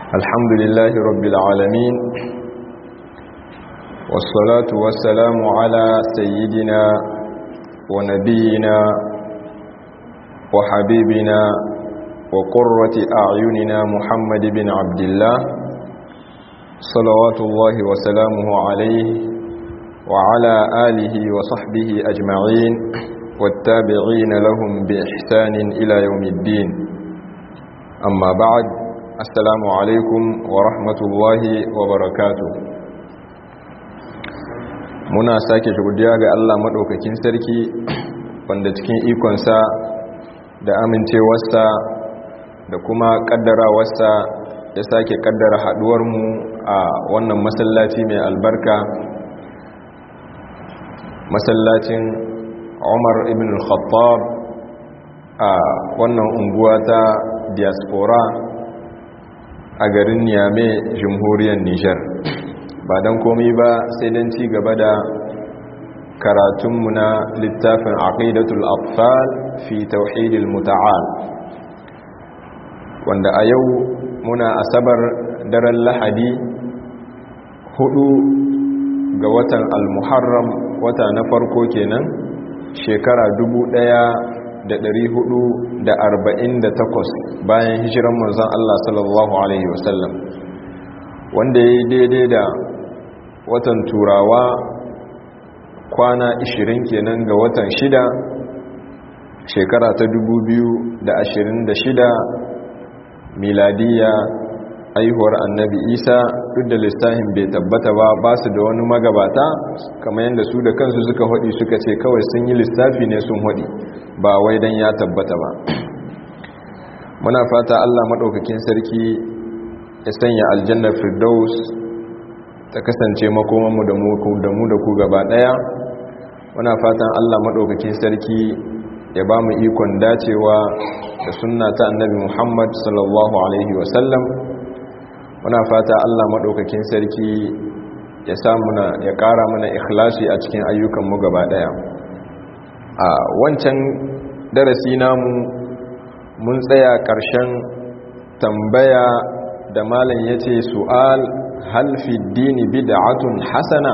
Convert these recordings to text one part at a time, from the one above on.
الحمد لله رب العالمين والصلاة والسلام على سيدنا ونبينا وحبيبنا وقرة أعيننا محمد بن عبد الله صلوات الله وسلامه عليه وعلى آله وصحبه أجمعين والتابعين لهم بإحسان إلى يوم الدين أما بعد السلام عليكم ورحمة الله وبركاته muna sake godiya ga Allah maɗaukakin sarki wanda cikin ikonsa da amincewarsa da kuma ƙaddarawarsa ya sake ƙaddara haɗuwarmu a wannan masallaci mai albarka masallacin umar ibn al-khattab a wannan unguwa ta diaspora a garin niyame jamhuriyar nijar ba don komi ba sai don ci gaba da karatunmu na littafin aqidatul atfal fi tauhidil muta'al wanda a yau muna asabar daren lahadi hudu ga watan al-muharram wata na farko kenan shekara takwas bayan hijiran manzon Allah sallallahu alaihi wasallam wanda ya yi daidai da watan turawa kwana 20 kenan ga watan shida shekara ta shida miladiya aihuwar annabi isa duk da lissahin bai tabbata ba ba su da wani magabata kamar yadda su da kansu suka haɗi suka ce kawai sun yi lissafi ne sun haɗi ba wai don ya tabbata ba muna fata allah maɗaukakin sarki ya sanya aljannar firdaus ta kasance makomanmu da mu da ku gaba ɗaya muna fatan allah maɗaukakin sarki ya ba mu ikon dacewa da sunna ta annabi muhammad sallallahu alaihi wasallam muna fata allah maɗaukakin sarki ya samuna ya ƙara mana ikhlasi a cikin ayyukanmu gaba ɗaya a wancan darasi namu mun tsaya ƙarshen tambaya da malam ya ce su'al halfi dini bid'atun hasana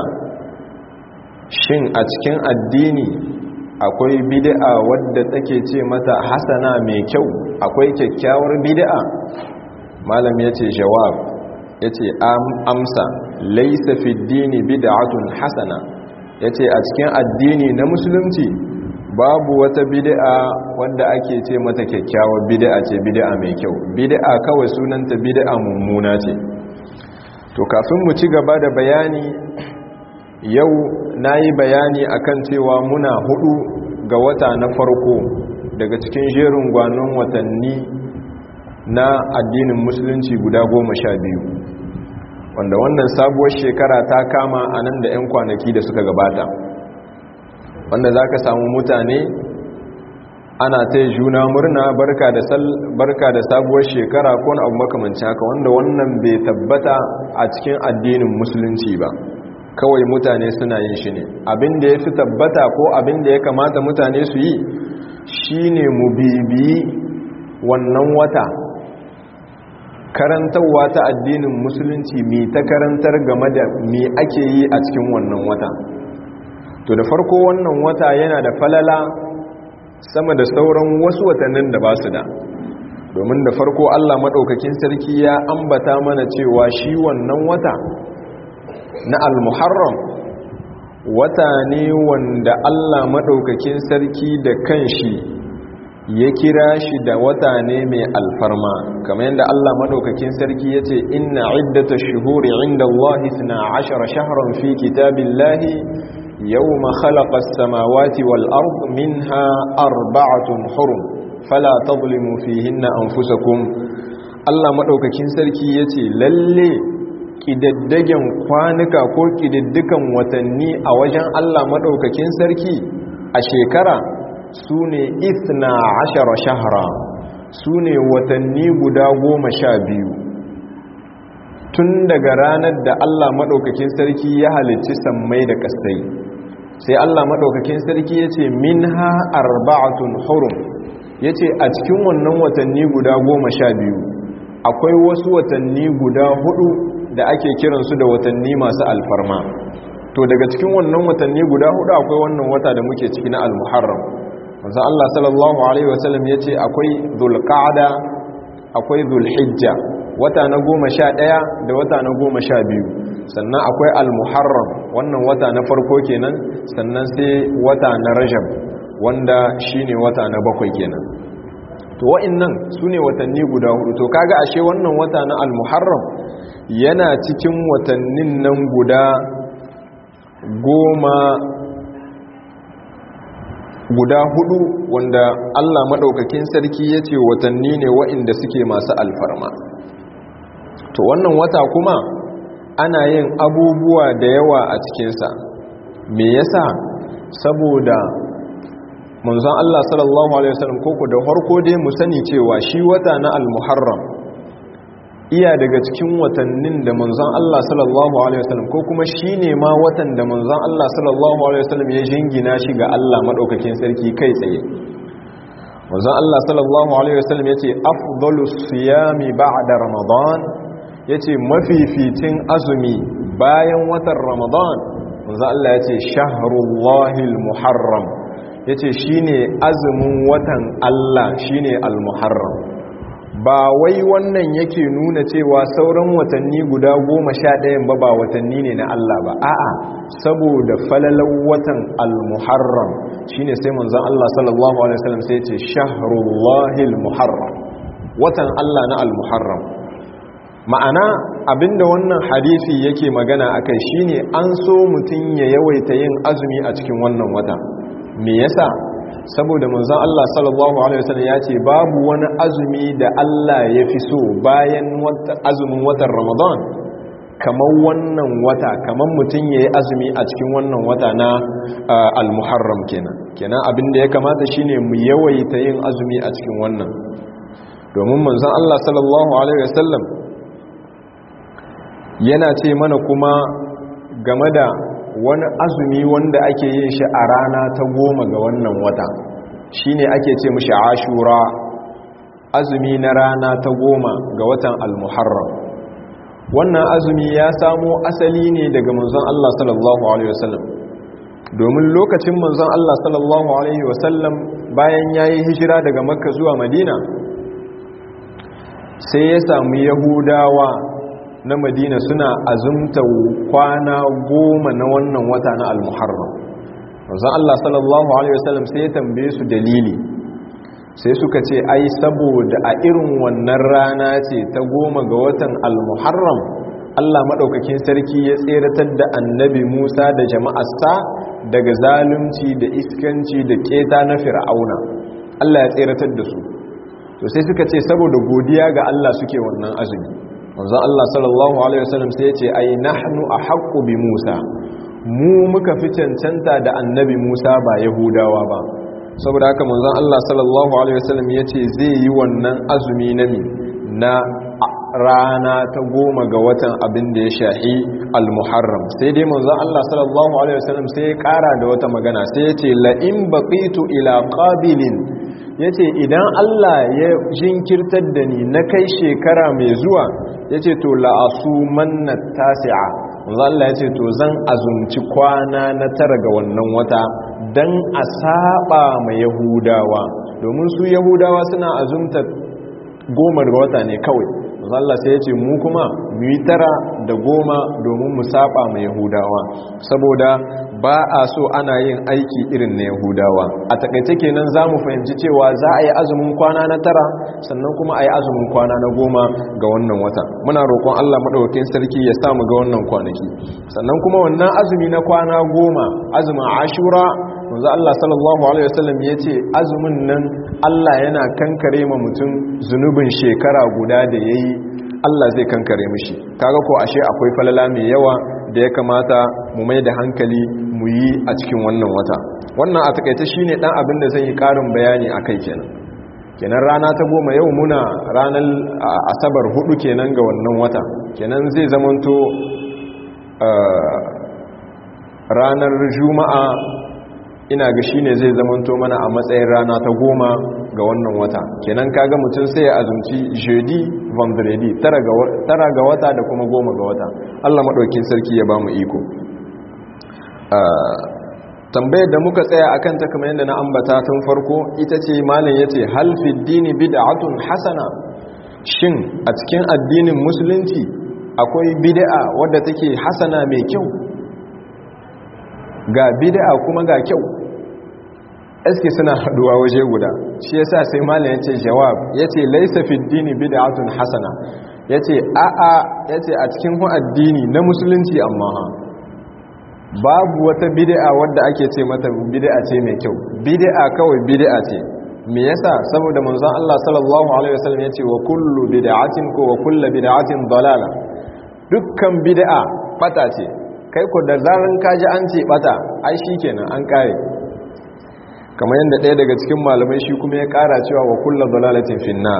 shin a cikin addini akwai bid'a wadda take ce mata hasana mai kyau akwai kyakkyawar bid'a malam ya ce jawab ya ce amsa laisa fi dini bid'atun hasana ya ce a cikin addini na musulunci babu wata bid'a wadda ake ce mata kyakkyawar bid'a ce bid'a mai kyau bid'a kawai sunanta bid'a mummuna ce to kafin mu ci gaba da bayani yau na yi bayani akan cewa muna hudu ga wata na farko daga cikin jerin gwanon watanni na addinin musulunci guda goma sha biyu wanda wannan sabuwar shekara ta kama a nan da 'yan kwanaki da suka gabata wanda za ka samu mutane ana ta yi juna murna barka da sabuwar shekara ko na abu makamancin haka wanda wannan bai tabbata a cikin addinin musulunci ba kawai mutane suna yin shi ne abinda ya fi tabbata ko abinda ya kamata mutane su yi shi ne mu bibiyi wannan wata karantarwa ta addinin musulunci mai ta karantar game da me ake yi a cikin wannan wata to da farko wannan wata yana da falala sama da sauran wasu watannin da ba su da domin da farko allah maɗaukakin sarki ya ambata mana cewa shi wannan wata na al-muharram wata ne wanda Allah madaukakin sarki da kanshi ya kira shi da wata ne mai alfarma kamar yadda Allah madaukakin sarki yace inna iddatash shuhuri inda Allah 12 shahran fi kitabillahi yawma khalaqa as-samawati wal ard minha arba'atun hurum fala tadhlimu fihinna anfusakum Allah madaukakin sarki yace lalle ƙidaddagen kwanuka ko ƙididdikan watanni a wajen Allah maɗaukakin sarki a shekara su ne isna ashara shahara su ne watanni guda goma sha biyu tun daga ranar da Allah maɗaukakin sarki ya halicci sammai da ƙasai sai Allah maɗaukakin sarki ya ce min ha arba'atun hurum ya ce a cikin wannan watanni guda goma sha biyu akwai wasu watanni guda hudu da ake kiransu da watanni masu alfarma to daga cikin wannan watanni guda hudu akwai wannan wata da muke ciki na al-muharram manzo Allah sallallahu alaihi wasallam yace akwai dhulqa'da akwai dhulhijja wata na goma sha ɗaya da wata na goma sha biyu sannan akwai al-muharram wannan wata na farko kenan sannan sai wata na rajab wanda shine wata na bakwai kenan to wa'annan su ne watanni guda hudu to kaga ashe wannan wata na al-muharram yana cikin watannin nan guda goma guda hudu wanda Allah maɗaukakin sarki ya ce watanni ne wa'inda suke masu alfarma to wannan wata kuma ana yin abubuwa da yawa a cikinsa me yasa saboda manzon Allah sallallahu alaihi wasallam koko da harko dai mu sani cewa shi wata na al-muharram iya daga cikin watannin da manzon Allah sallallahu alaihi wasallam ko kuma shine ma watan da manzon Allah sallallahu alaihi wasallam ya jingina shi ga Allah madaukakin sarki kai tsaye manzon Allah sallallahu alaihi wasallam yace afdalus siyami ba'da ramadan yace mafificin azumi bayan watan ramadan manzon Allah yace shahrullahil muharram yace shine azumin watan Allah shine al-muharram ba wai wannan yake nuna cewa sauran watanni guda goma sha ɗayan ba ba watanni ne na Allah ba a'a saboda falalar watan al-muharram shine sai manzon Allah sallallahu alaihi wasallam sai ce shahrullahil muharram watan Allah na al-muharram ma'ana abinda wannan hadisi yake magana akai shine an so mutum ya yawaita yin azumi a cikin wannan wata me yasa saboda manzon Allah sallallahu alaihi wasallam ya ce babu wani azumi da Allah ya fi so bayan azumin watan Ramadan kamar wannan wata kamar mutum yayi azumi a cikin wannan wata na al-Muharram kenan kenan abin da ya kamata shine mu yawaita yin azumi a cikin wannan domin manzon Allah sallallahu alaihi wasallam yana ce mana kuma game da wani azumi wanda ake yin shi a rana ta goma ga wannan wata shine ake ce mishi ashura azumi na rana ta goma ga watan al-muharram wannan azumi ya samo asali ne daga manzon Allah sallallahu alaihi wasallam domin lokacin manzon Allah sallallahu alaihi wasallam bayan yayi hijira daga makka zuwa madina sai ya samu yahudawa na madina suna azumta kwana goma na wannan wata na al-muharram wanzan Allah sallallahu Alaihi wasallam sai ya tambaye su dalili sai suka ce ai saboda a irin wannan rana ce ta goma ga watan al-muharram Allah maɗaukakin sarki ya tseratar da annabi Musa da jama'arsa daga zalunci da iskanci da keta na fir'auna Allah ya tseratar da su to sai suka ce saboda godiya ga Allah suke wannan azumi wanzan Allah sallallahu Alaihi wasallam sai ya ce ai nahnu a haƙƙo bi Musa mu muka fi cancanta da annabi Musa ba Yahudawa ba saboda haka manzon Allah sallallahu alaihi wasallam yace zai yi wannan azumi na mi na rana ta goma ga watan abin da ya shahi al-muharram sai dai manzon Allah sallallahu alaihi wasallam sai ya kara da wata magana sai yace la in baqitu ila qabilin yace idan Allah ya jinkirtar da ni na kai shekara mai zuwa yace to la asumanna tasi'a manzo Allah ya ce to zan azumci kwana na tara ga wannan wata dan a saba ma yahudawa domin su yahudawa suna azumta goma ga wata ne kawai manzo Allah sai ya ce mu kuma mu yi tara da goma domin mu saba ma yahudawa saboda ba a so ana yin aiki irin na yahudawa a takaice kenan za mu fahimci cewa za a yi azumin kwana na tara sannan kuma a yi azumin kwana na goma ga wannan wata muna roƙon allah maɗaukakin sarki ya samu ga wannan kwanaki sannan kuma wannan azumi na kwana goma azumin ashura wanzu allah sallallahu alaihi wasallam ya ce azumin nan allah yana kankare ma mutum zunubin shekara guda da ya yi allah zai kankare mishi kaga ko ashe akwai falala mai yawa da ya kamata mu mai da hankali mu yi a cikin wannan wata wannan a takaice shine dan abin da zan yi karin bayani akai kenan kenan rana ta goma yau muna ranar asabar hudu kenan ga wannan wata kenan zai zamanto ranar juma'a ina ga shine zai zamanto mana a matsayin rana ta goma ga wannan wata kenan kaga mutum sai ya azumci jeudi vendredi tara ga wata da kuma goma ga wata allah maɗaukin sarki ya ba mu iko tambayar da muka tsaya a kanta kamar yadda na ambata tun farko ita ce malin ya ce halfid dini bid'atun hasana shin a cikin addinin musulunci akwai bid'a wadda take hasana mai kyau ga bid'a kuma ga kyau eske suna haduwa waje guda shi yasa sai malam yace jawab yace laysa fi dini bid'atun hasana yace a a yace a cikin hu addini na musulunci amma ha babu wata bid'a wadda ake ce mata bid'a ce mai kyau bid'a kawai bid'a ce me yasa saboda manzon Allah sallallahu alaihi wasallam yace wa kullu bid'atin ko wa kullu bid'atin dalala dukkan bid'a bata ce kai ko da zaran kaji an ce bata ai shikenan an kare kamar yadda ɗaya daga cikin malamai shi kuma ya ƙara cewa wa kulla dalalatin finna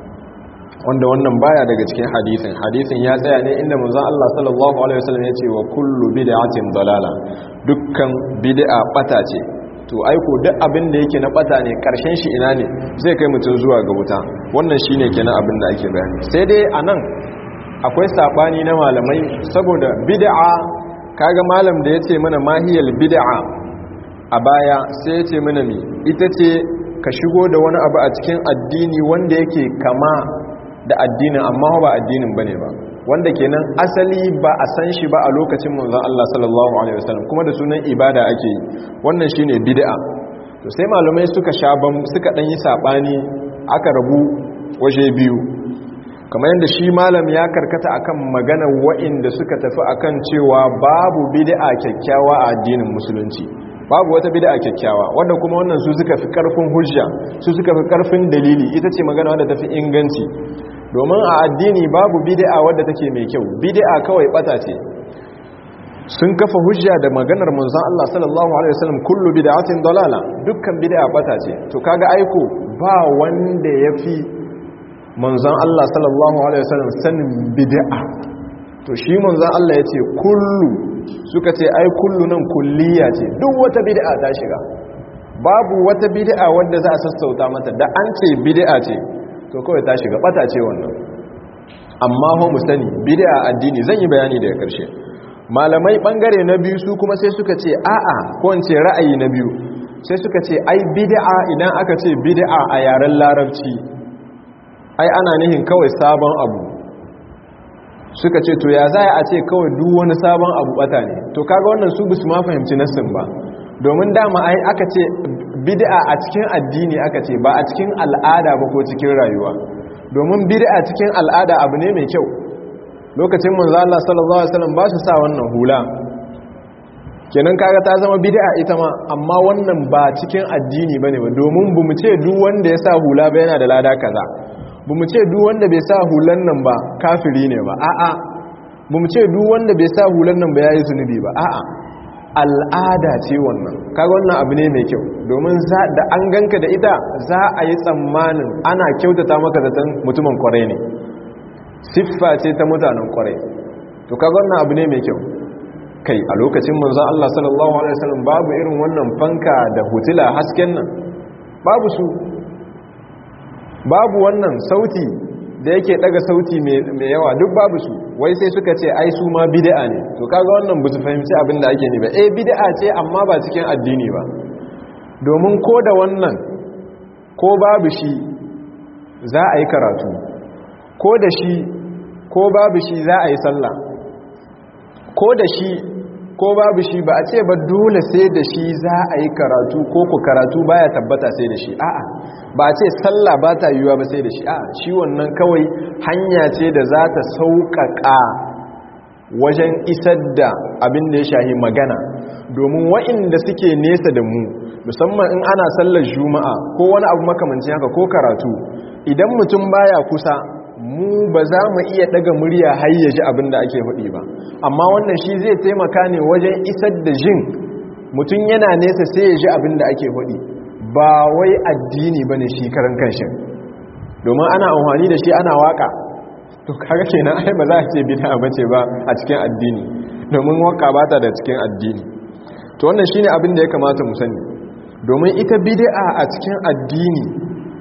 wanda wannan baya daga cikin hadisin hadisin ya tsaya ne inda manzon Allah sallallahu alaihi wasallam ya ce wa kullu bid'atin dalala dukkan bid'a bata ce to aiko duk abin da yake na bata ne karshen shi ina ne zai kai mutum zuwa ga wuta wannan shine kenan abin da ake bayani sai dai anan akwai sabani na malamai saboda bid'a kaga malam da yace mana mahiyal bid'a a baya sai ya ce mana mi ita ce ka shigo da wani abu a cikin addini wanda yake kama da addinin amma ba addinin bane ba wanda kenan asali ba a san shi ba a lokacin manzon Allah sallallahu alaihi wasallam kuma da sunan ibada ake yi wannan shine bid'a to sai malamai suka shaban suka dan yi sabani aka rabu waje biyu kamar yadda shi malam ya karkata akan magana wa'inda suka tafi akan cewa babu bid'a kyakkyawa a addinin musulunci babu wata bid'a kyakkyawa wanda kuma wannan su suka fi karfin hujja su suka fi karfin dalili ita ce magana wadda tafi inganci domin a addini babu bid'a wadda take mai kyau bid'a kawai bata ce sun kafa hujja da maganar manzon Allah sallallahu alaihi wasallam kullu bid'atin dalala dukkan bid'a bata ce to kaga aiko ba wanda yafi manzon Allah sallallahu alaihi wasallam sanin bid'a to shi manzon Allah yace kullu suka ce ai kullu nan kulliya ce duk wata bid'a ta shiga babu wata bid'a wanda za a sassauta mata da an ce bid'a ce to kawai ta shiga bata ce wannan amma ho mu sani bid'a addini zan yi bayani daga karshe malamai bangare na biyu su kuma sai suka ce a'a ko in ce ra'ayi na biyu sai suka ce ai bid'a idan aka ce bid'a a yaren larabci ai ana nihin kawai sabon abu suka ce to ya za a ce kawai duk wani sabon abu bata ne to kaga wannan su bisu ma fahimci nassin ba domin dama ai aka ce bid'a a cikin addini aka ce ba a cikin al'ada ba ko cikin rayuwa domin bid'a cikin al'ada abu ne mai kyau lokacin manzo Allah sallallahu alaihi wasallam ba su sa wannan hula kenan kaga ta zama bid'a ita ma amma wannan ba cikin addini bane ba domin bamu ce duk wanda ya sa hula ba yana da lada kaza ba mu ce duk wanda bai sa hulan nan ba kafiri ne ba a'a ba mu ce duk wanda bai sa hulan nan ba ya yi zunubi ba a'a al'ada ce wannan kaga wannan abu ne mai kyau domin da an ganka da ita za a yi tsammanin ana kyautata maka zaton mutumin kwarai ne siffa ce ta mutanen kwarai to kaga wannan abu ne mai kyau kai a lokacin manzon Allah sallallahu alaihi wasallam babu irin wannan fanka da hutula hasken nan babu su babu wannan sauti da yake daga sauti mai yawa duk babu su wai sai suka ce ai su ma bid'a ne to kaga wannan ba su fahimci abin da ake ne ba eh bid'a ce amma ba cikin addini ba domin ko da wannan ko babu shi za a yi karatu ko da shi ko babu shi za a yi sallah ko da shi ko babu shi ba a ce ba dole sai da shi za a yi karatu ko ku karatu baya tabbata sai da shi a'a ba a ce sallah ba ta yiwuwa ba sai da shi a'a shi wannan kawai hanya ce da za ta sauƙaƙa wajen isar da abin da ya shahi magana domin wa'inda suke nesa da mu musamman in ana sallar juma'a ko wani abu makamancin haka ko karatu idan mutum baya kusa mu ba za mu iya daga murya har ya ji abin da ake faɗi ba amma wannan shi zai taimaka ne wajen isar da jin mutum yana nesa sai ya ji abin da ake faɗi ba wai addini ba ne shi karan kanshin domin ana amfani da shi ana waka to kaga kenan ai ba za a ce bid'a bace ba a cikin addini domin waka ba ta da cikin addini to wannan shine abin da ya kamata mu sani domin ita bid'a a cikin addini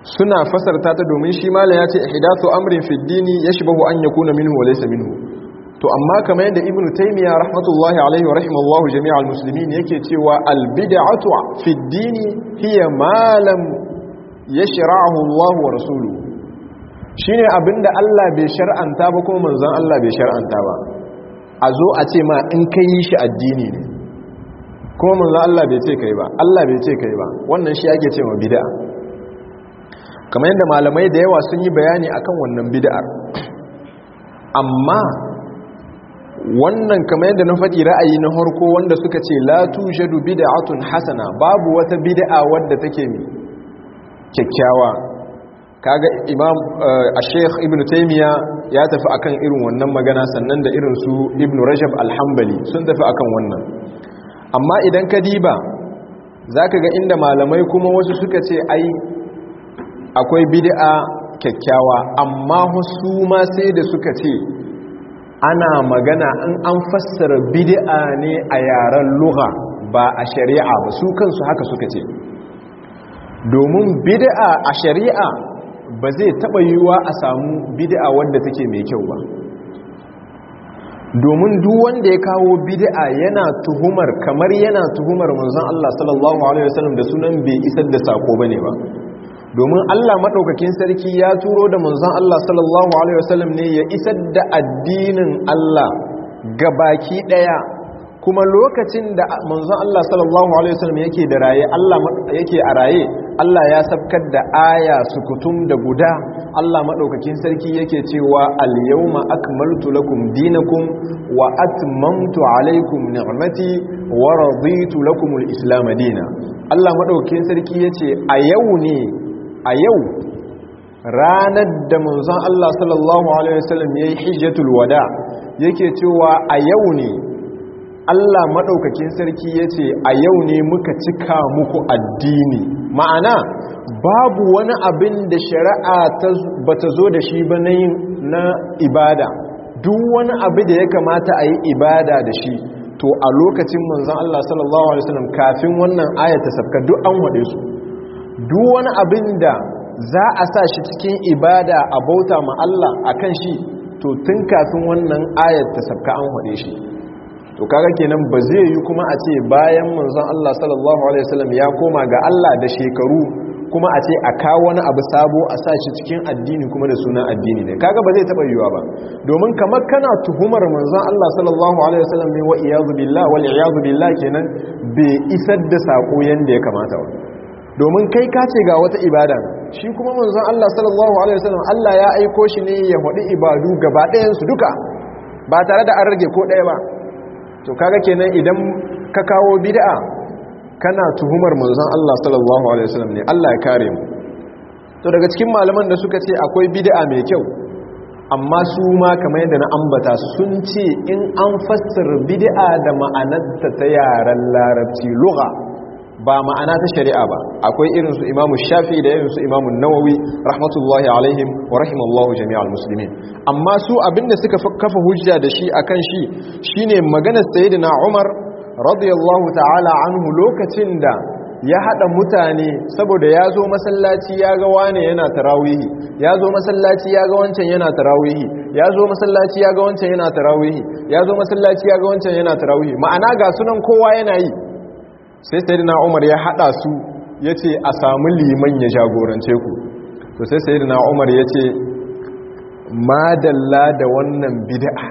suna fasarta ta domin shi malam ya ce ihdathu amrin fi dini yashbahu an yakuna minhu wa laysa minhu to amma kamar yadda ibnu taymiya rahmatullahi alaihi wa rahimallahu jami'al muslimin yake cewa al bid'atu fi dini hiya ma lam yashra'ahu Allah wa rasuluhu shine abinda Allah bai shar'anta ba kuma manzon Allah bai shar'anta ba a zo a ce ma in kai yi shi addini ne kuma manzon Allah bai ce kai ba Allah bai ce kai ba wannan shi ake cewa bid'a kamar yadda malamai da yawa sun yi bayani akan wannan bid'ar amma wannan kamar yadda na faɗi ra'ayi na harko wanda suka ce la tujadu bid'atun hasana babu wata bid'a wadda take mi kyakkyawa kaga imam a-sheikh ibn taymiya ya tafi akan irin wannan magana sannan da irin su ibn rajab al-hanbali sun tafi akan wannan amma idan ka diba zaka ga inda malamai kuma wasu suka ce ai akwai bid'a kyakkyawa amma wasu ma sai da suka ce ana magana in an fassara bid'a ne a yaren lugha ba a shari'a ba su kansu haka suka ce domin bid'a a shari'a ba zai taba yiwuwa a samu bid'a wanda take mai kyau ba domin duk wanda ya kawo bid'a yana tuhumar kamar yana tuhumar manzon Allah sallallahu alaihi wasallam da sunan bai isar da sako bane ba domin Allah maɗaukakin sarki ya turo da manzon Allah sallallahu Alaihi wasallam ne ya isar da addinin Allah ga baki ɗaya kuma lokacin da manzon Allah sallallahu Alaihi wasallam yake da raye Allah yake a raye Allah ya sabkar da aya sukutum da guda Allah maɗaukakin sarki yake cewa al-yawma akmaltu lakum dinakum wa atmamtu alaykum ni'mati wa raditu lakum al-islam dinan Allah maɗaukakin sarki yace a yau ne a yau ranar da manzon Allah sallallahu Alaihi wasallam ya yi hijjatul wada yake cewa a yau ne Allah maɗaukakin sarki ya ce a yau ne muka cika muku addini ma'ana babu wani abin da shari'a ba ta zo da shi ba na yin na ibada duk wani abu da ya kamata a yi ibada da shi to a lokacin manzon Allah sallallahu Alaihi wasallam kafin wannan ayata sabka duk an waɗe su duk wani abin da za a sa shi cikin ibada a bauta ma Allah a kan shi to tun kafin wannan ayat ta sabka an haɗe shi to kaga kenan ba zai yi kuma a ce bayan manzon Allah sallallahu alaihi wasallam ya koma ga Allah da shekaru kuma a ce a kawo wani abu sabo a sa shi cikin addini kuma da sunan addini ne kaga ba zai taba yiwa ba domin kamar kana tuhumar manzon Allah sallallahu alaihi wasallam ne wa iyazu billah wal iyazu billah kenan bai isar da sako yanda ya kamata ba domin kai ka ce ga wata ibada shi kuma manzon Allah sallallahu alaihi wasallam Allah ya aiko shi ne ya hadi ibadu gaba ɗayan su duka ba tare da an rage ko ɗaya ba to kaga kenan idan ka kawo bid'a kana tuhumar manzon Allah sallallahu alaihi wasallam ne Allah ya kare mu to daga cikin malaman da suka ce akwai bid'a mai kyau amma su ma kamar yadda na ambata sun ce in an fassara bid'a da ma'anarta ta yaren larabci lugha ba ma'ana ta shari'a ba akwai irinsu imamu shafi da irinsu imamu nawawi rahmatullahi alaihim wa rahimallahu jami'al muslimin amma su abinda suka kafa hujja da shi akan shi shine maganar sayyidina umar radiyallahu ta'ala anhu lokacin da ya hada mutane saboda ya zo masallaci ya ga wane yana tarawihi ya zo masallaci ya ga wancan yana tarawihi ya zo masallaci ya ga wancan yana tarawihi ya zo masallaci ya ga wancan yana tarawihi ma'ana ga sunan kowa yana yi sai sayyidina umar ya hada su ya ce a samu liman ya jagorance ku to sai sayyidina umar ya ce madalla da wannan bid'a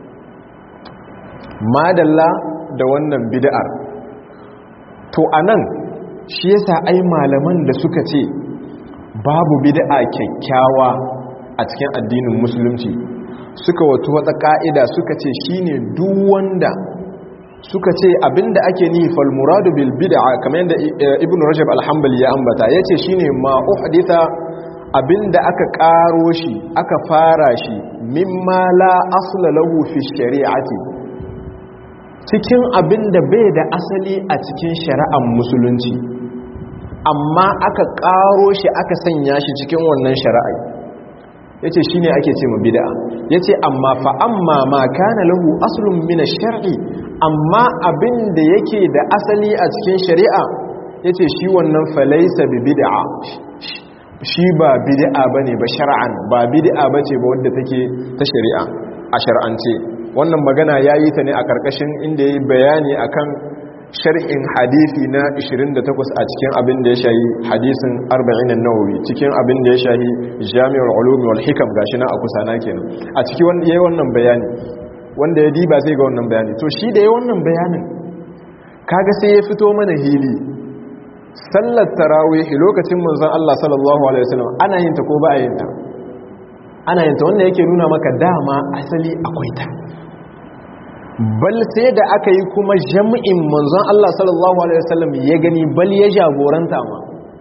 madalla da wannan bid'ar to anan shi yasa ai malaman da suka ce babu bid'a kyakkyawa a cikin addinin musulunci suka wato wata ka'ida suka ce shine duk wanda suka ce abinda ake ni fal muradu bil bid'a kamar yadda ibnu rajab al-hanbali ya ambata yace shine ma uhditha abinda aka karo shi aka fara shi mimma la asla lahu fi shari'ati cikin abinda bai da asali a cikin shari'ar musulunci amma aka karo shi aka sanya shi cikin wannan shari'a yace shine ake ce ma bid'a yace amma fa amma ma kana lahu aslun min ash-shar'i amma abin da yake da asali a cikin shari'a yace shi wannan falaysa bi bid'a shi ba bid'a bane ba shar'an ba bid'a bace ba wadda take ta shari'a a shar'ance wannan magana yayi ta ne a karkashin inda yayi bayani akan shar'in hadisi na 28 a cikin abin da ya shahi hadisin 40 an-nawawi cikin abin da ya shahi jami'ul ulum wal hikam gashi na a kusana kenan a cikin wanda yayi wannan bayani wanda ya diba sai ga wannan bayani to shi da yayi wannan bayanin kaga sai ya fito mana hili sallar tarawih lokacin manzon Allah sallallahu alaihi wasallam ana yin ta ko ba a yin ta ana yin ta wanda yake nuna maka dama asali akwai ta bal sai da aka yi kuma jami'in manzon Allah sallallahu alaihi wasallam ya gani bal ya jagoranta ma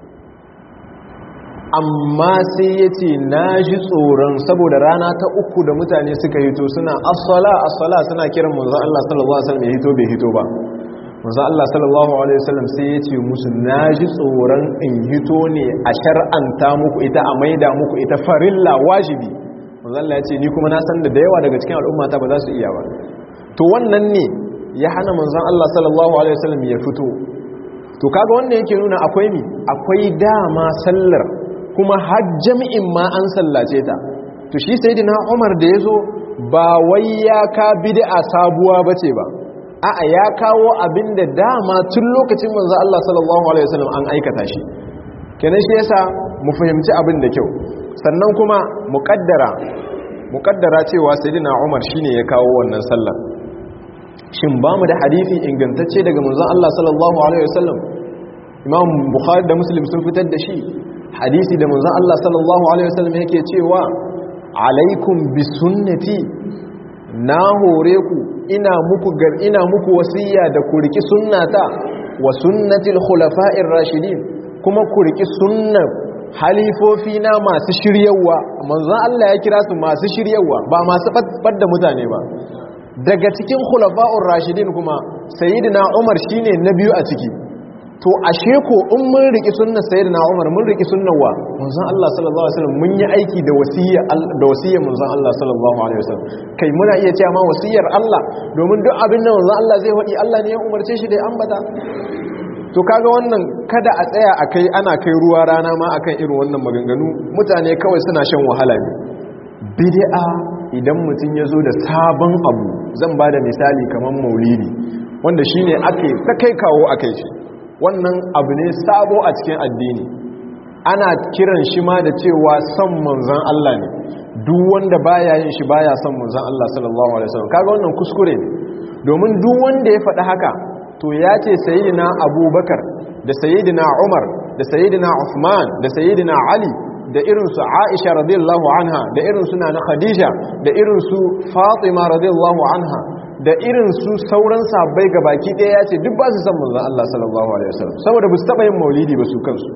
amma sai ya ce na ji tsoron saboda rana ta uku da mutane suka hito suna as-sala as-sala suna kiran manzon Allah sallallahu alaihi wasallam ya hito bai hito ba manzo Allah sallallahu alaihi wasallam sai ya ce musu naji tsoron in hito ne a shar'anta muku ita a maida muku ita farilla wajibi manzo Allah ya ce ni kuma na san da yawa daga cikin al'umma ta ba za su iya ba to wannan ne ya hana manzon Allah sallallahu alaihi wasallam ya fito to kaga wannan yake nuna akwai mi akwai dama sallar kuma har jami'in ma an sallace ta to shi sayyidina Umar da yazo ba wai ya ka bid'a sabuwa bace ba a'a ya kawo abin da dama tun lokacin manzo Allah sallallahu alaihi wasallam an aikata shi kenan shi yasa mu fahimci abin da kyau sannan kuma muqaddara muqaddara cewa sayyidina Umar shine ya kawo wannan sallar shin ba mu da hadisi ingantacce daga manzo Allah sallallahu alaihi wasallam Imam Bukhari da Muslim sun fitar da shi hadisi da manzo Allah sallallahu alaihi wasallam yake cewa alaikum bi sunnati na hore ku ina muku gar ina muku wasiya da ku riki sunnata wa sunnatil khulafa'ir rashidin kuma ku riki sunnar halifofi na masu shiryawa manzon Allah ya kira su masu shiryawa ba masu badda mutane ba daga cikin khulafa'ur rashidin kuma sayyidina Umar shine na biyu a ciki to ashe ko in mun riki sunnar sayyidina Umar mun riki sunnar wa manzon Allah sallallahu alaihi wasallam mun yi aiki da wasiyya da wasiyyar manzon Allah sallallahu alaihi wasallam kai muna iya cewa ma wasiyyar Allah domin duk abin da manzon Allah zai faɗi Allah ne ya umarce shi da ya ambata to kaga wannan kada a tsaya akai ana kai ruwa rana ma akan irin wannan maganganu mutane kawai suna shan wahala ne bid'a idan mutum ya zo da sabon abu zan ba da misali kamar maulidi wanda shine ake ta kai kawo akai shi wannan abu ne sabo a cikin addini ana kiran shi ma da cewa son manzan Allah ne duk wanda baya yin shi baya son manzan Allah sallallahu alaihi wasallam kaga wannan kuskure ne domin duk wanda ya faɗi haka to ya ce sayyidina Abubakar da sayyidina Umar da sayyidina Uthman da sayyidina Ali da irin su Aisha radiyallahu anha da irin su Nana Khadija da irin su Fatima radiyallahu anha da irin su sauran sabbai ga baki ɗaya ya ce duk ba su san manzan Allah sallallahu Alaihi wasallam saboda ba su taɓa yin maulidi ba su kansu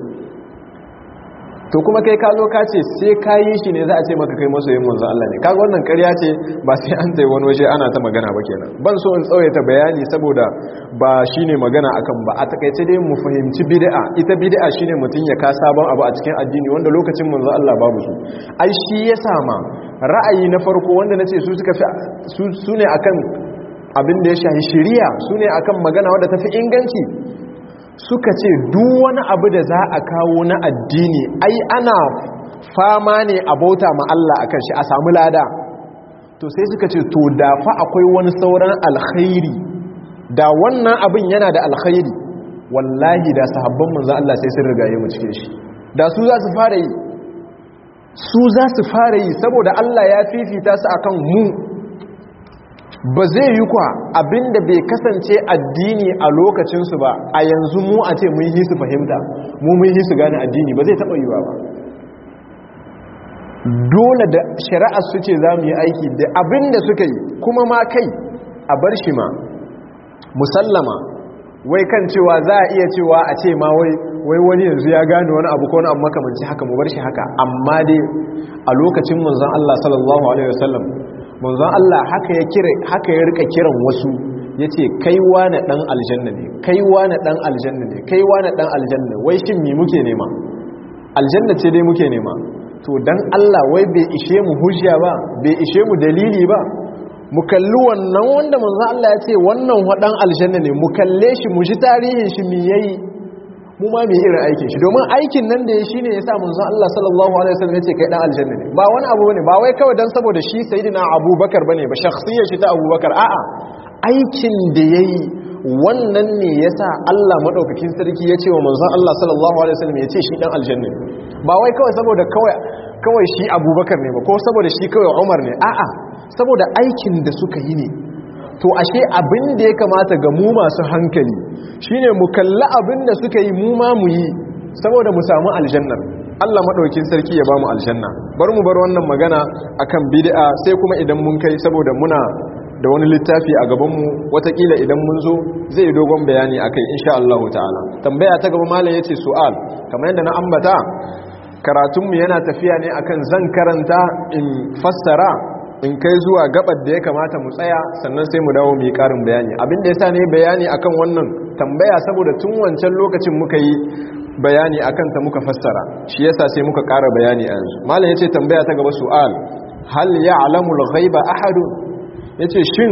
to kuma kai ka zo ka ce sai ka yi shi ne za a ce maka kai masoyin manzan Allah ne kaga wannan ƙarya ce ba sai an tai wani waje ana ta magana ba kenan ban so in tsawaita bayani saboda ba shine magana akan ba a takaice dai mu fahimci bid'a ita bid'a shine mutum ya ka sabon abu a cikin addini wanda lokacin manzan Allah babu su ai shi ya sama ra'ayi na farko wanda nace su suka fi su ne akan abin da ya shahi shiriya su ne akan magana wadda ta fi inganci suka ce duk wani abu da za a kawo na addini ai ana fama ne a bauta ma Allah akan shi a samu lada to sai suka ce to da fa akwai wani sauran alkhairi da wannan abin yana da alkhairi wallahi da sahabban manzo Allah sai sun rigaye mu cikin shi da su za su fara yi su za su fara yi saboda Allah ya fifita su akan mu ba zai yi kwa abinda bai kasance addini a lokacinsu ba a yanzu mu a ce mun yi su fahimta mu mun yi su gane addini ba zai taɓa yiwa ba dole da shari'ar su ce za mu yi aiki da abinda suka yi kuma ma kai a bar shi ma musallama wai kan cewa za a iya cewa a ce ma wai wani yanzu ya gane wani abu ko wani abu makamanci haka mu bar shi haka amma dai a lokacin manzon Allah sallallahu alaihi wasallam manzon Allah haka ya kira haka ya rika kiran wasu yace kai wani dan aljanna ne kai wani dan aljanna ne kai wani dan aljanna wai shin me muke nema aljanna ce dai muke nema to dan Allah wai bai ishe mu hujja ba bai ishe mu dalili ba mu kalli wannan wanda manzon Allah ya ce wannan wadan aljanna ne mu kalle shi mu ji tarihin shi me yayi mu ma mu irin aikin shi domin aikin nan da ya shine yasa manzon Allah sallallahu alaihi wasallam yace kai dan aljanna ne ba wani abu bane ba wai kawai dan saboda shi sayyidina Abubakar bane ba shakhsiyar shi ta Abubakar a'a aikin da yayi wannan ne yasa Allah madaukakin sarki ya ce wa manzon Allah sallallahu alaihi wasallam yace shi dan aljanna ne ba wai kawai saboda kawai kawai shi Abubakar ne ba ko saboda shi kawai Umar ne a'a saboda aikin da suka yi ne to ashe abin da ya kamata ga mu masu hankali shine mu kalli abin da suka yi mu ma mu yi saboda mu samu aljannar Allah madaukin sarki ya ba mu aljanna bar mu bar wannan magana akan bid'a sai kuma idan mun kai saboda muna da wani littafi a gaban mu watakila idan mun zo zai dogon bayani akai insha Allah ta'ala tambaya ta gaba malam yace su'al kamar yadda na ambata karatunmu yana tafiya ne akan zan karanta in fassara in kai zuwa gabar da ya kamata mu tsaya sannan sai mu dawo mu yi karin bayani abin da yasa ne bayani akan wannan tambaya saboda tun wancan lokacin muka yi bayani akan ta muka fassara shi yasa sai muka ƙara bayani a yanzu malam yace tambaya ta gaba su'al hal ya'lamu al-ghaiba ahad yace shin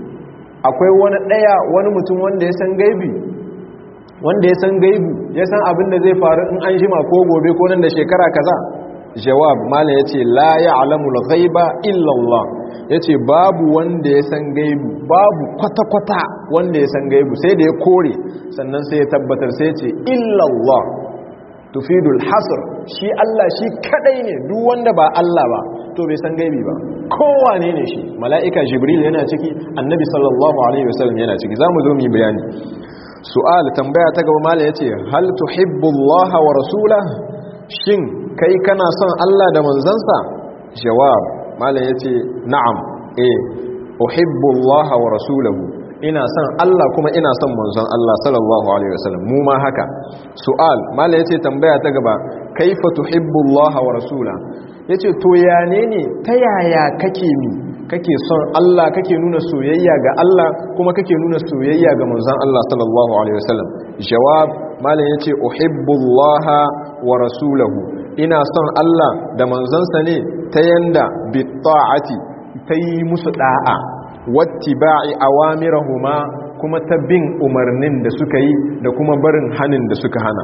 akwai wani daya wani mutum wanda ya san gaibi wanda ya san gaibu ya san abin da zai faru in an jima ko gobe ko nan da shekara kaza jawab mala ya ce la ya alamul ghaiba illallah ya ce babu wanda ya san gaibu babu kwata-kwata wanda ya san gaibu sai da ya kore sannan sai ya tabbatar sai ya ce illallah tufidul hasr shi Allah shi kadai ne duk wanda ba Allah ba to bai san gaibi ba kowane ne shi mala'ika jibril yana ciki annabi sallallahu alaihi wasallam yana ciki zamu zo mu yi bayani su'al tambaya ta gaba mala yace hal tuhibbullaha wa rasulahu shin kai kana son Allah da manzansa jawab malam yace na'am eh uhibbu Allah wa rasulahu ina son Allah kuma ina son manzon Allah sallallahu alaihi wasallam mu ma haka su'al malam yace tambaya ta gaba kaifa tuhibbu Allah wa rasulahu yace to ya ne ne ta yaya kake mi kake son Allah kake nuna soyayya ga Allah kuma kake nuna soyayya ga manzon Allah sallallahu alaihi wasallam jawab malam yace uhibbu Allah wa rasulahu ina son Allah da manzansa ne ta yanda bi ta'ati ta yi musu da'a wattiba'i awamirahuma kuma ta bin umarnin da suka yi da kuma barin hanin da suka hana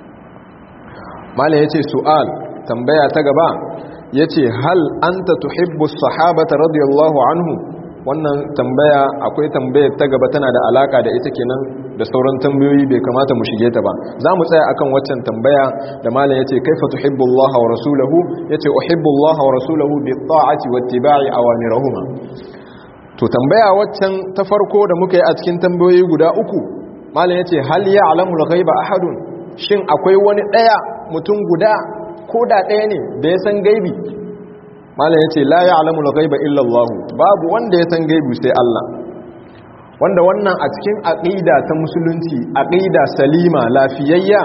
malam yace su'al tambaya ta gaba yace hal anta tuhibbu sahabata radiyallahu anhu wannan tambaya akwai tambayar ta gaba tana da alaka da ita kenan da sauran tambayoyi bai kamata mu shige ta ba za mu tsaya akan waccan tambaya da malam yace kaifa tuhibbu Allah wa rasulahu yace uhibbu Allah wa rasulahu bi ta'ati wa ittiba'i awamirahuma to tambaya waccan ta farko da muka yi a cikin tambayoyi guda uku malam yace hal ya'lamu al-ghaiba ahadun shin akwai wani daya mutum guda ko da daya ne da ya san gaibi malam ya ce la ya alamul ghaiba illa Allah babu wanda ya san gaibu sai Allah wanda wannan a cikin aqida ta musulunci aqida salima lafiyayya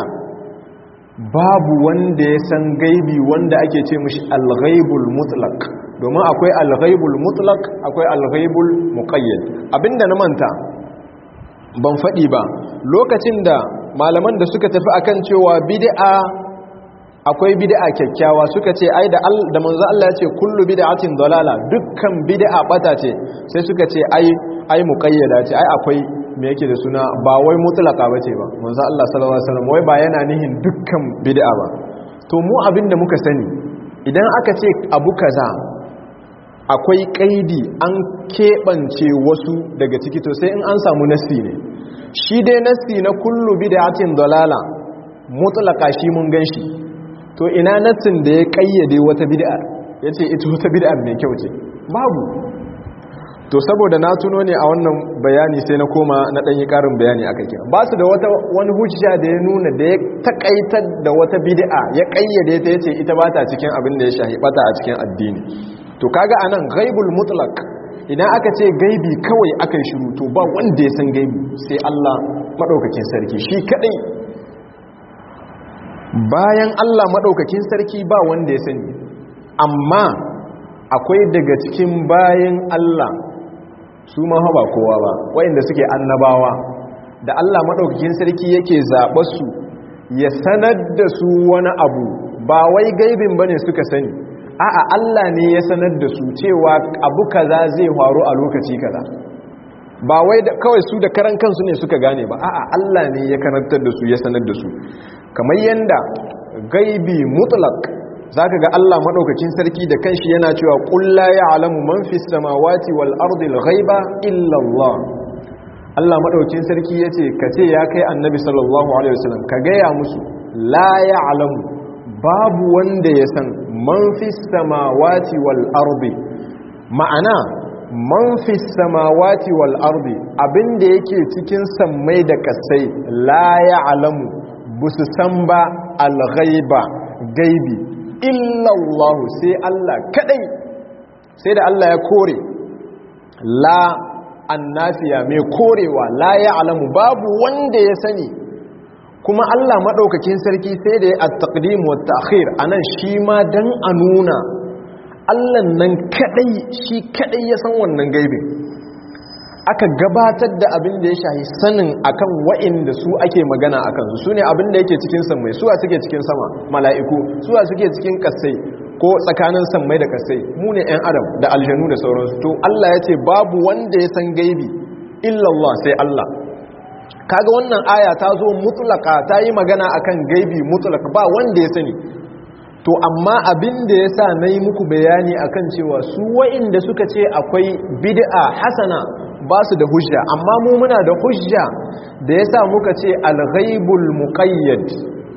babu wanda ya san gaibi wanda ake ce mishi al-ghaibul mutlaq domin akwai al-ghaibul mutlaq akwai al-ghaibul muqayyad abinda na manta ban faɗi ba lokacin da malaman da suka tafi akan cewa bid'a akwai bid'a kyakkyawa suka ce ai da da manzo Allah ya ce kullu bid'atin dalala dukkan bid'a bata ce sai suka ce ai ai muqayyada ce ai akwai me yake da suna ba wai mutlaka bace ba manzo Allah sallallahu alaihi wasallam wai ba yana nihin dukkan bid'a ba to mu abinda muka sani idan aka ce abu kaza akwai kaidi an keɓance wasu daga ciki to sai in an samu nassi ne shi dai nassi na kullu bid'atin dalala mutlaka shi mun ganshi to ina nassin da ya kayyade wata bid'a yace ita wata bid'a mai kyau ce babu to saboda na tuno ne a wannan bayani sai na koma na ɗanyi ƙarin bayani a kai ba su da wata wani hujja da ya nuna da ya takaitar da wata bid'a ya kayyade ta yace ita ba ta cikin abin da ya shahi bata a cikin addini to kaga anan ghaibul mutlaq idan aka ce gaibi kawai aka shiru to ba wanda ya san gaibi sai Allah madaukakin sarki shi kadai bayan Allah madaukakin sarki ba wanda ya sani amma akwai daga cikin bayan Allah su ma ba kowa ba wayanda suke annabawa da Allah madaukakin sarki yake zaɓa su ya sanar da su wani abu ba wai gaibin bane suka sani a'a Allah ne ya sanar da su cewa abu kaza zai faru a lokaci kaza ba wai kawai su da karan kansu ne suka gane ba a'a Allah ne ya karantar da su ya sanar da su kamar yanda gaibi mutlaq zaka ga Allah madaukakin sarki da kanshi yana cewa qul la ya'lamu man fis samawati wal ardi al ghaiba illa Allah Allah madaukakin sarki yace kace ya kai annabi sallallahu alaihi wasallam ka gaya musu la ya'lamu babu wanda ya san man fis samawati wal ardi ma'ana man fi samawati wal ardi abinda yake cikin sammai da kasai la ya'lamu busu san ba al ghaiba gaibi illa Allah sai Allah kadai sai da Allah ya kore la annafiya mai korewa la ya'lamu babu wanda ya sani kuma Allah madaukakin sarki sai da ya at-taqdim wa at-ta'khir anan shi ma dan a nuna allan nan kadai shi kadai ya san wannan gaibin aka gabatar da abin da ya shahi sanin akan wa'inda su ake magana akan su ne abin da yake cikin sammai suwa suke cikin sama mala'iku suwa suke cikin kasai ko tsakanin sammai da kasai mu ne 'yan adam da aljanu da sauransu to Allah ya ce babu wanda ya san gaibi illallah sai Allah kaga wannan aya ta zo mutlaka ta yi magana akan gaibi mutlaka ba wanda ya sani to amma abin da ya sa na yi muku bayani akan cewa su wa'inda suka ce akwai bid'a hasana ba su da hujja amma mu muna da hujja da ya sa muka ce alghaibul muqayyad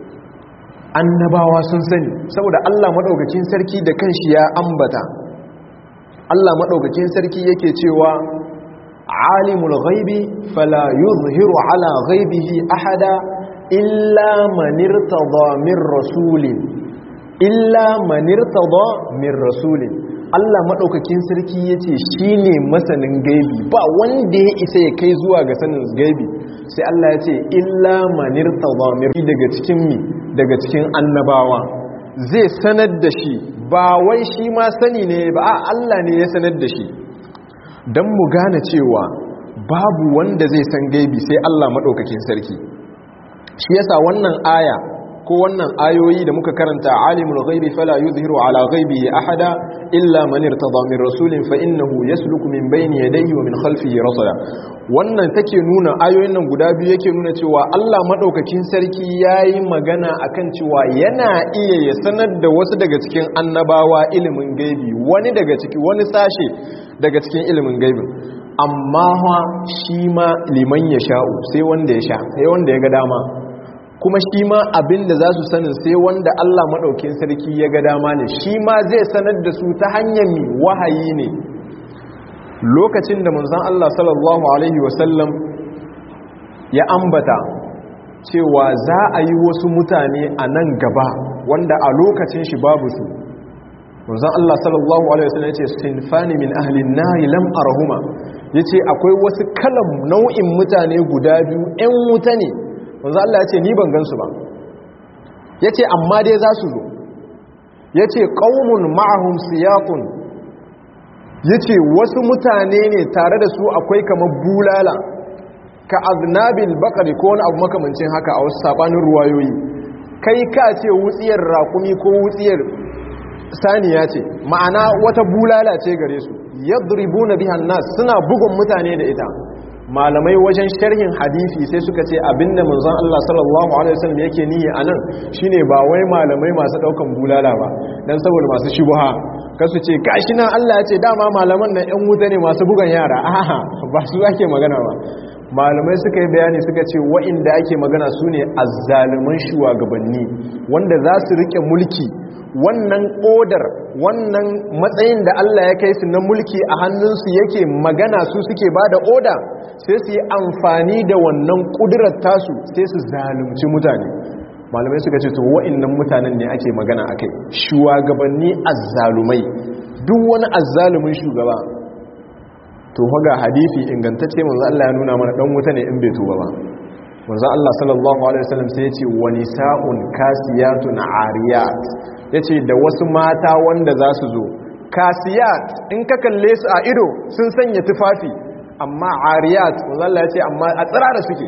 annabawa sun sani saboda Allah madaukakin sarki da kanshi ya ambata Allah madaukakin sarki yake cewa alimul ghaibi fala yuzhiru ala ghaibihi ahada illa man irtada min rasulin illa manirtada min rasulin Allah madaukakin sarki yace shine masanin gaibi ba wanda ya isa ya kai zuwa ga sanin gaibi sai Allah yace illa manirtada min daga cikin mi daga cikin annabawa zai sanar da shi ba wai shi ma sani ne ba a Allah ne ya sanar da shi dan mu gane cewa babu wanda zai san gaibi sai Allah madaukakin sarki shi yasa wannan aya ko wannan ayoyi da muka karanta alimul ghaibi fala yuzhiru ala ghaibihi ahada illa man irtada min rasulin fa innahu yasluku min bayni yadayhi wa min khalfihi rasada wannan take nuna ayoyin nan guda biyu yake nuna cewa Allah madaukakin sarki yayi magana akan cewa yana iya ya sanar da wasu daga cikin annabawa ilimin gaibi wani daga ciki wani sashe daga cikin ilimin gaibin amma shi ma liman ya sha'u sai wanda ya sha sai wanda ya ga dama kuma shi ma abin da za su sanin sai wanda Allah maɗaukin sarki ya ga dama ne shi ma zai sanar da su ta hanyar wahayi ne lokacin da manzan Allah sallallahu Alaihi wasallam ya ambata cewa za a yi wasu mutane a nan gaba wanda a lokacin shi babu su manzan Allah sallallahu Alaihi wasallam ya ce sinfani min ahlin nari lam arahuma ya ce akwai wasu kalan nau'in mutane guda biyu 'yan wuta ne wanzu Allah ya ce ni ban gansu ba ya ce amma dai za su zo ya ce ƙaunun ma'ahun siyakun ya ce wasu mutane ne tare da su akwai kamar bulala ka aznabil bakari ko wani abu makamancin haka a wasu sabanin ruwayoyi kai ka ce wutsiyar rakumi ko wutsiyar saniya ce ma'ana wata bulala ce gare su yadribu na bihan nas suna bugun mutane da ita malamai wajen sharhin hadisi sai suka ce abinda manzon Allah sallallahu alaihi wasallam yake niyya anan shine ba wai malamai masu daukan bulala ba dan saboda masu shubha kasu ce gashi nan Allah ya ce dama malaman nan ƴan wuta ne masu bugan yara a'a ba su ake magana ba malamai suka yi bayani suka ce wa'inda ake magana su ne azzaluman shugabanni wanda za su rike mulki wannan odar wannan matsayin da Allah ya kai su na mulki a hannunsu yake magana su suke ba da oda sai su yi amfani da wannan kudurar tasu sai su zalunci mutane malamai suka ce to wa'innan mutanen ne ake magana a kai shugabanni azzalumai duk wani azzalumin shugaba to haga hadisi ingantacce manzo Allah ya nuna mana dan wuta ne in bai tuba ba manzo Allah sallallahu alaihi wasallam sai ya ce wa nisa'un kasiyatun ariyat yace da wasu mata wanda za su zo kasiyat in ka kalle su a ido sun sanya tufafi amma ariyat manzo Allah ya ce amma a tsirara suke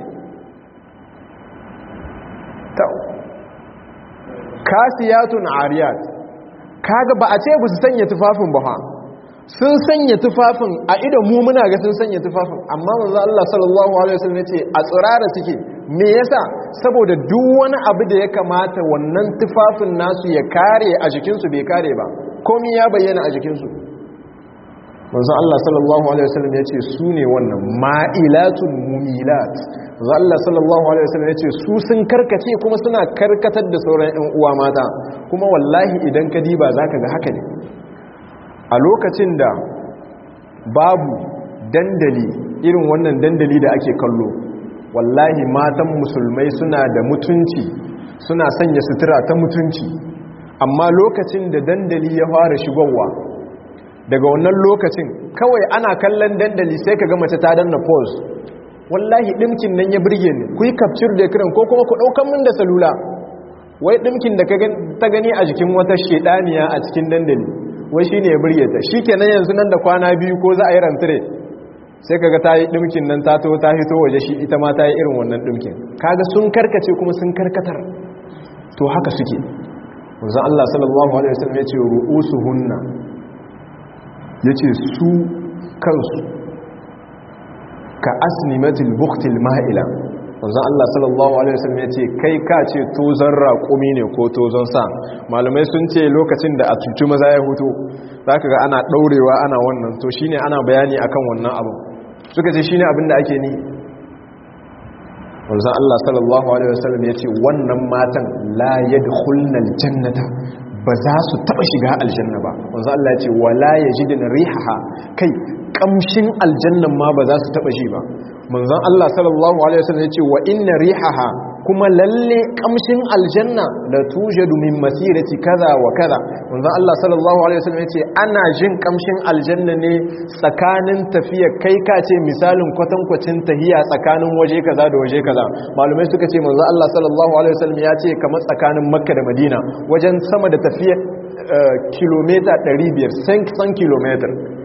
kasiyatun ariyat kaga ba a ce ba su sanya tufafin ba ha sun sanya tufafin a idan mu muna ga sun sanya tufafin amma manzo Allah sallallahu alaihi wasallam yace a tsirara suke me yasa saboda duk wani abu da ya kamata wannan tufafin nasu ya kare a jikin su bai kare ba komai ya bayyana a jikin su manzo Allah sallallahu alaihi wasallam yace su ne wannan ma'ilatun mumilat manzo Allah sallallahu alaihi wasallam yace su sun karkace kuma suna karkatar da sauran ƴan uwa mata kuma wallahi idan ka diba zaka ga haka ne a lokacin da babu dandali irin wannan dandali da ake kallo wallahi matan musulmai suna da mutunci suna sanya sutura ta mutunci amma lokacin da dandali ya fara shigowa daga wannan lokacin kawai ana kallon dandali sai ka ga mace ta danna pause wallahi dimkin nan ya burge ni ku yi capture da kiran ko kuma ku daukan min da salula wai dimkin da ta gani a jikin wata shedaniya a cikin dandali wai shine ya burge ta shikenan yanzu nan da kwana biyu ko za a yi rantare sai kaga ta yi dimkin nan ta to ta hito waje shi ita ma ta yi irin wannan dimkin kaga sun karkace kuma sun karkatar to haka suke wanzan Allah sallallahu alaihi wasallam ya ce ru'usuhunna yace su kansu ka asnimatil buqtil ma'ila wanzan Allah sallallahu alaihi wasallam ya ce kai ka ce tozon raƙumi ne ko tozon sa malamai sun ce lokacin da a cuci maza ya hutu zaka ga ana ɗaurewa ana wannan to shine ana bayani akan wannan abu suka ce shine abin da ake ni wanzan Allah sallallahu alaihi wasallam ya ce wannan matan la yadkhulnal jannata ba za su taba shiga aljanna ba wanzan Allah ya ce wala yajidun rihaha kai kamshin aljannan ma ba za su taba shi ba manzon Allah sallallahu alaihi wasallam yace wa inna rihaha kuma lalle kamshin aljanna la tujadu min masirati kaza wa kaza manzon Allah sallallahu alaihi wasallam yace ana jin kamshin aljanna ne tsakanin tafiya kai ka ce misalin kwatankwacin tahiya tsakanin waje kaza da waje kaza malumai suka ce manzon Allah sallallahu alaihi wasallam ya ce kamar tsakanin Makka da Madina wajen sama da tafiya kilomita 500 100 kilomita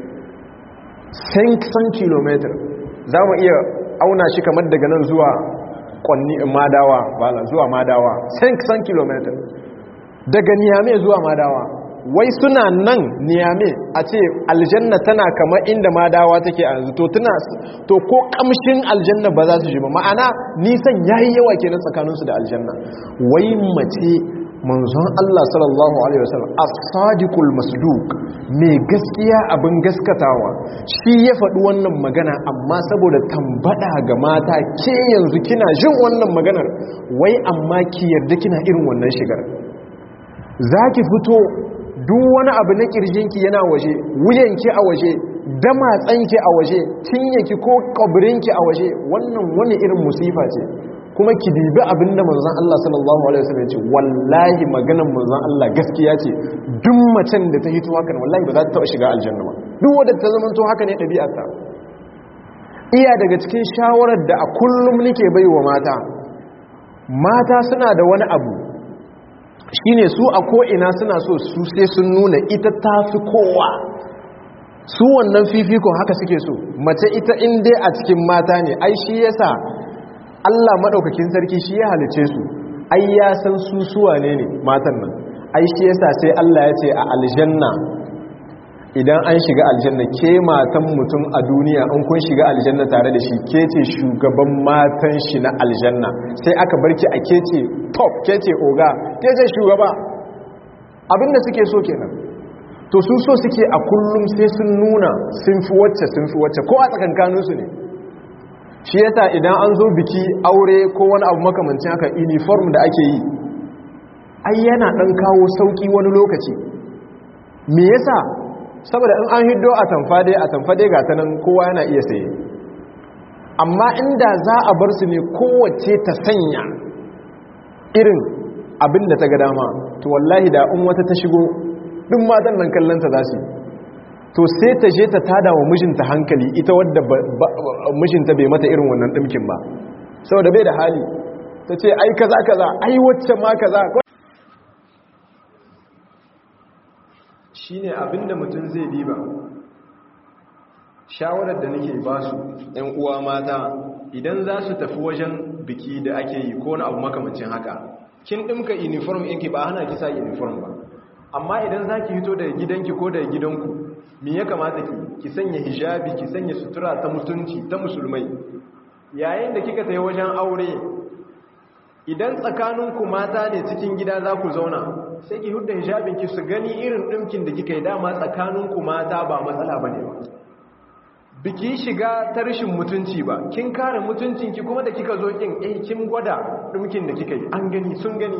100 kilomita za mu iya auna shi kamar daga nan zuwa kwanni madawa bala zuwa madawa 100 kilomita daga niyame zuwa madawa wai suna nan niyame a ce aljanna tana kamar inda madawa take a yanzu to tuna to ko kamshin aljanna ba za su ji ba ma'ana nisan yayi yawa kenan tsakaninsu da aljanna wai mace manzon Allah sallallahu alaihi wasallam as-sadiqul masduq mai gaskiya abin gaskatawa shi ya faɗi wannan magana amma saboda tambada ga mata ke yanzu kina jin wannan maganar wai amma ki yarda kina irin wannan shigar zaki fito duk wani abu na kirjinki yana waje wuyanki a waje damatsanki a waje cinyeki ko kabirinki a waje wannan wani irin musifa ce kuma ki dibi abinda manzon Allah sallallahu alaihi wasallam ya ce wallahi maganar manzon Allah gaskiya ce duk macen da ta hito hakan wallahi ba za ta taba shiga aljanna ba duk wanda ta zama to haka ne ɗabi'arta iya daga cikin shawarar da a kullum nake baiwa mata mata suna da wani abu shine su a ko ina suna so su sai sun nuna ita tafi kowa su wannan fifikon haka suke so mace ita in dai a cikin mata ne ai shi yasa Allah maɗaukakin sarki shi ya halice su ai ya san su suwa ne ne matan nan ai shi yasa sai Allah ya ce a aljanna idan an shiga aljanna ke matan mutum a duniya in kun shiga aljanna tare da shi ke ce shugaban matan shi na aljanna sai aka barki a ke ce top ke ce oga ke ce shugaba abinda suke so kenan to su so suke a kullum sai sun nuna sun fi wacce sun fi wacce ko a tsakankaninsu ne shi yasa idan an zo biki aure ko wani abu makamancin haka uniform da ake yi ai yana dan kawo sauki wani lokaci me yasa saboda in an hiddo a tamfade a tamfade ga ta nan kowa yana iya saye amma inda za a bar su ne kowace ta sanya irin abin da ta ga dama to wallahi da in wata ta shigo duk matan nan kallonta za su to sai ta je ta tada wa mijinta hankali ita wadda mijinta bai mata irin wannan dimkin ba saboda bai da hali ta ce ai kaza kaza ai wacce ma kaza shine abinda mutum zai diba shawarar da nake ba su ‘yan uwa mata idan za su tafi wajen biki da ake yi ko na abu makamancin haka kin ɗimka uniform ɗinki ba hana kisa uniform ba amma idan za ki hito daga gidanki ko daga gidanku me ya kamata ki ki sanya hijabi ki sanya sutura ta mutunci ta musulmai yayin da kika tayi wajen aure idan tsakaninku mata ne cikin gida za ku zauna sai ki hudda hijabinki su gani irin ɗinkin da kika yi dama tsakaninku mata ba matsala ba ne ba biki shiga ta rashin mutunci ba kin kare mutuncinki kuma da kika zo kin eh kin gwada ɗinkin da kika yi an gani sun gani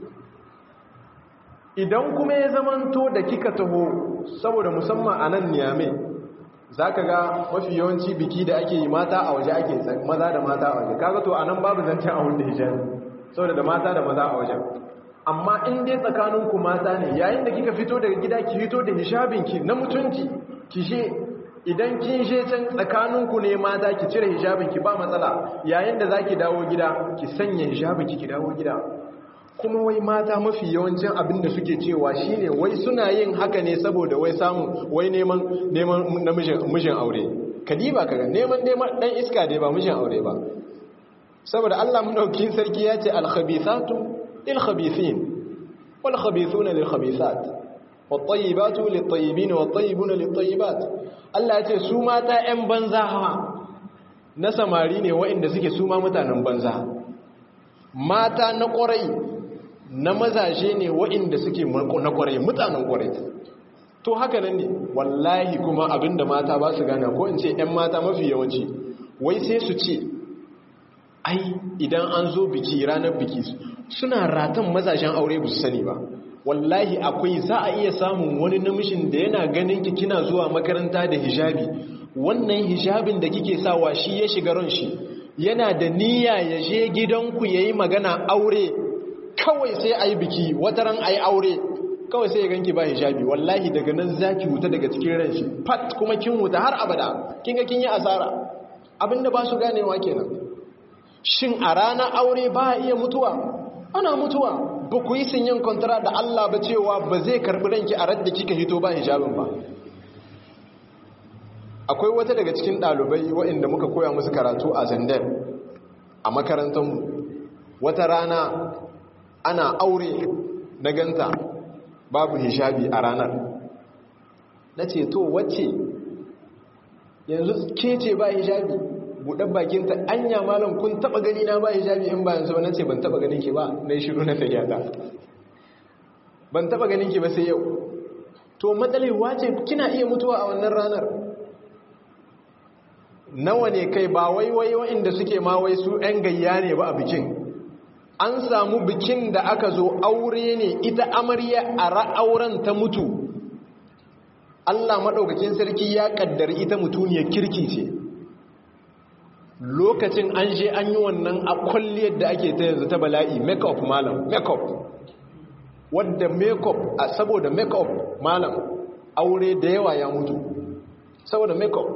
idan kuma ya zamanto da kika taho saboda musamman a nan niyame za ka ga mafi yawanci biki da ake yi mata a waje ake maza da mata a waje kaga to a nan babu zancen a wanda hijabi saboda da mata da maza a wajen amma in dai tsakaninku mata ne yayin da kika fito daga gida ki fito da hijabinki na mutunci ki she idan kin she can tsakaninku ne mata ki cire hijabinki ba matsala yayin da zaki dawo gida ki sanya hijabinki ki dawo gida kuma wai mata mafi yawancin abin da suke cewa shine wai suna yin haka ne saboda wai samu wai neman neman namijin aure kadiba kaga neman neman dan iska dai ba mijin aure ba saboda Allah madaukakin sarki ya ce al-khabithatu lil-khabithin wal-khabithuna lil-khabithat wat-tayyibatu lit-tayyibin wat-tayyibuna lit-tayyibat Allah ya ce su mata ƴan banza hawa na samari ne waɗanda suke su ma mutanen banza mata na ƙwarai na mazaje ne waɗanda suke na ƙwarai mutanen ƙwarai to haka nan ne wallahi kuma abinda mata ba su gana ko in ce 'yan mata mafi yawanci wai sai su ce ai idan an zo biki ranar biki suna ratan mazajen aure ba su sani ba wallahi akwai za a iya samun wani namishin da yana ganin ki kina zuwa makaranta da hijabi wannan hijabin da kike sawa shi ya shiga ran shi yana da niyya ya je gidanku yayi magana aure kawai sai ayi biki wataran ayi aure kawai sai ya ganki ba hijabi wallahi daga nan zaki wuta daga cikin ran shi fat kuma kin wuta har abada kin ga kin yi asara abinda ba su ganewa kenan shin a ranar aure ba iya mutuwa ana mutuwa ba ku yi sinyin kwantara da Allah ba cewa ba zai karbi ranki a radda kika hito ba hijabin ba akwai wata daga cikin ɗalibai waɗanda muka koya musu karatu a zandar a makarantarmu wata rana ana aure na ganta babu hijabi a ranar na ce to wacce yanzu ke ce ba hijabi buɗar bakinta anya malam kun taɓa gani na ba hijabi in bayan sau na ce ban taɓa ganin ki ba na yi shiru na tagyata ban taɓa ganin ki ba sai yau to matsalewa ce kina iya mutuwa a wannan ranar nawa ne kai ba wai wai wa'inda suke ma wai su 'yan gayya ne ba a bikin an samu bikin da aka zo aure ne ita amarya a ra'auren ta mutu Allah maɗaukakin sarki ya ƙaddari ita mutuniyar kirki ce lokacin an je an yi wannan a kwalliyar da ake ta yanzu ta bala'i make-up malam make-up wadda make-up a saboda make-up malam aure da yawa ya mutu saboda make-up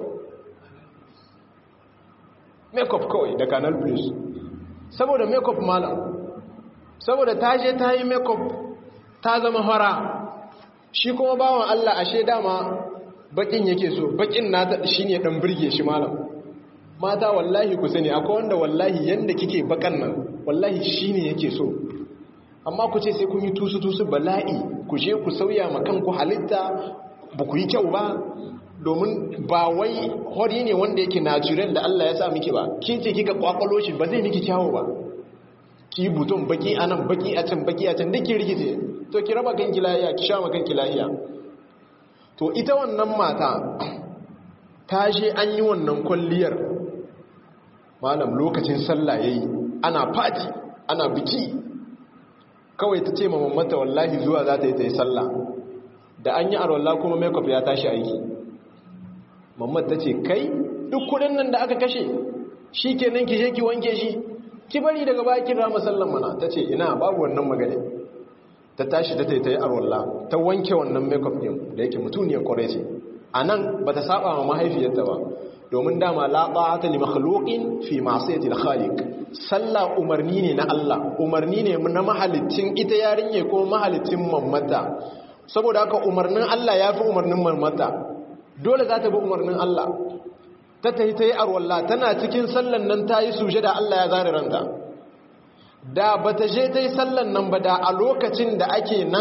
make-up kawai da canal plus saboda make-up malam saboda ta je ta yi make-up ta zama fara shi kuma bawan Allah ashe dama bakin yake so bakin na shi ne dan birge shi malam mata wallahi ku sani akwai wanda wallahi yanda kike bakan nan wallahi shi ne yake so amma ku ce sai kun yi tusu-tusu bala'i ku je ku sauya ma kanku halitta ba ku yi kyau ba domin ba wai hori ne wanda yake natural da Allah ya sa miki ba kin ce kika kwakwalo shi ba zai miki kyawo ba ki buton baki anan baki a can baki a can duk ki rikice to ki raba kanki lahiya ki sha ma kanki lahiya to ita wannan mata ta je an yi wannan kwalliyar malam lokacin sallah yayi ana fati ana biki kawai ta ce ma mamata wallahi zuwa za ta yi ta yi sallah da an yi arwallah kuma makeup ya tashi aiki mamad ta ce kai duk kudin nan da aka kashe shi kenan ki je ki wanke shi ki bari daga bakin rama sallan mana ta ce ina babu wannan magana ta tashi ta taitayi arwalla ta wanke wannan makeup din da yake mutuniyar kwarai ce a nan ba ta saba ma mahaifiyarta ba domin dama la ta'ata li makhluqin fi ma'siyati al-khaliq sallah umarni ne na Allah umarni ne na mahalicin ita yarinye ko mahalicin mammata saboda haka umarnin Allah yafi umarnin mammata dole za ta bi umarnin Allah ta tayi tayi arwalla tana cikin sallan nan tayi sujada Allah ya zare ranta da bata je tayi sallan nan ba da a lokacin da ake nan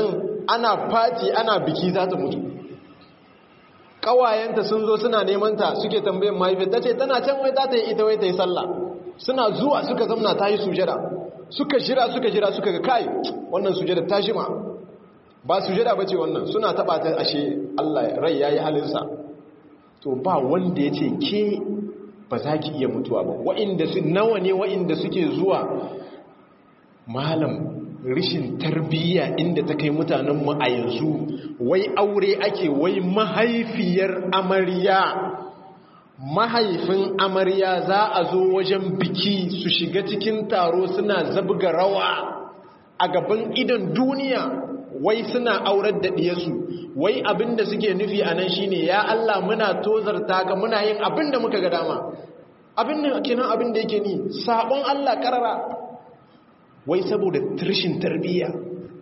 ana fati ana biki za ta mutu ƙawayenta sun zo suna neman ta suke tambayin mahaifiyar ta ce tana can wai za ta yi ita wai ta yi sallah suna zuwa suka zamna ta yi sujada suka jira suka jira suka ga kai wannan sujada ta shima ba sujada ba ce wannan suna taɓa ta ashe Allah rai ya yi halinsa to ba wanda ya ce ke ba za ki iya mutuwa ba wa'inda su nawa ne wa'inda suke zuwa malam rishin tarbiyya inda ta kai mutanenmu a yanzu wai aure ake wai mahaifiyar amarya mahaifin amarya za a zo wajen biki su shiga cikin taro suna zabga rawa a gaban idan duniya wai suna aurar da ɗiyarsu wai abinda suke nufi a nan shine ya Allah muna tozarta ga muna yin abinda muka ga dama abinda kenan abinda yake ni sabon Allah karara wai saboda rashin tarbiyya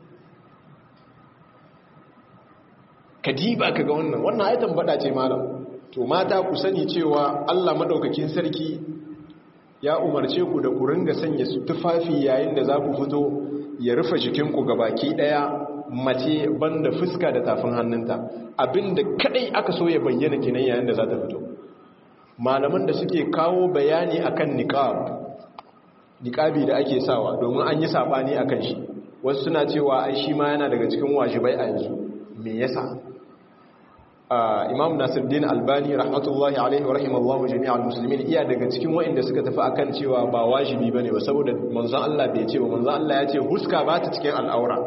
kadiba kaga wannan wannan ayatan bada ce malam to mata ku sani cewa Allah madaukakin sarki ya umarce ku da ku ringa sanya su tufafi yayin da za ku fito ya rufe jikinku baki daya mace banda fuska da tafin hannunta abinda kadai aka so ya bayyana kenan yayin da za ta fito malaman da suke kawo bayani akan niqab niqabi da ake sawa domin an yi sabani akan shi wasu suna cewa ai shi ma yana daga cikin wajibai a yanzu me yasa imam nasiruddin albani rahmatullahi alaihi wa rahimallahu jami'al muslimin iya daga cikin wa'inda suka tafi akan cewa ba wajibi bane ba saboda manzon Allah bai ce ba manzon Allah ya ce huska ba ta cikin al'aura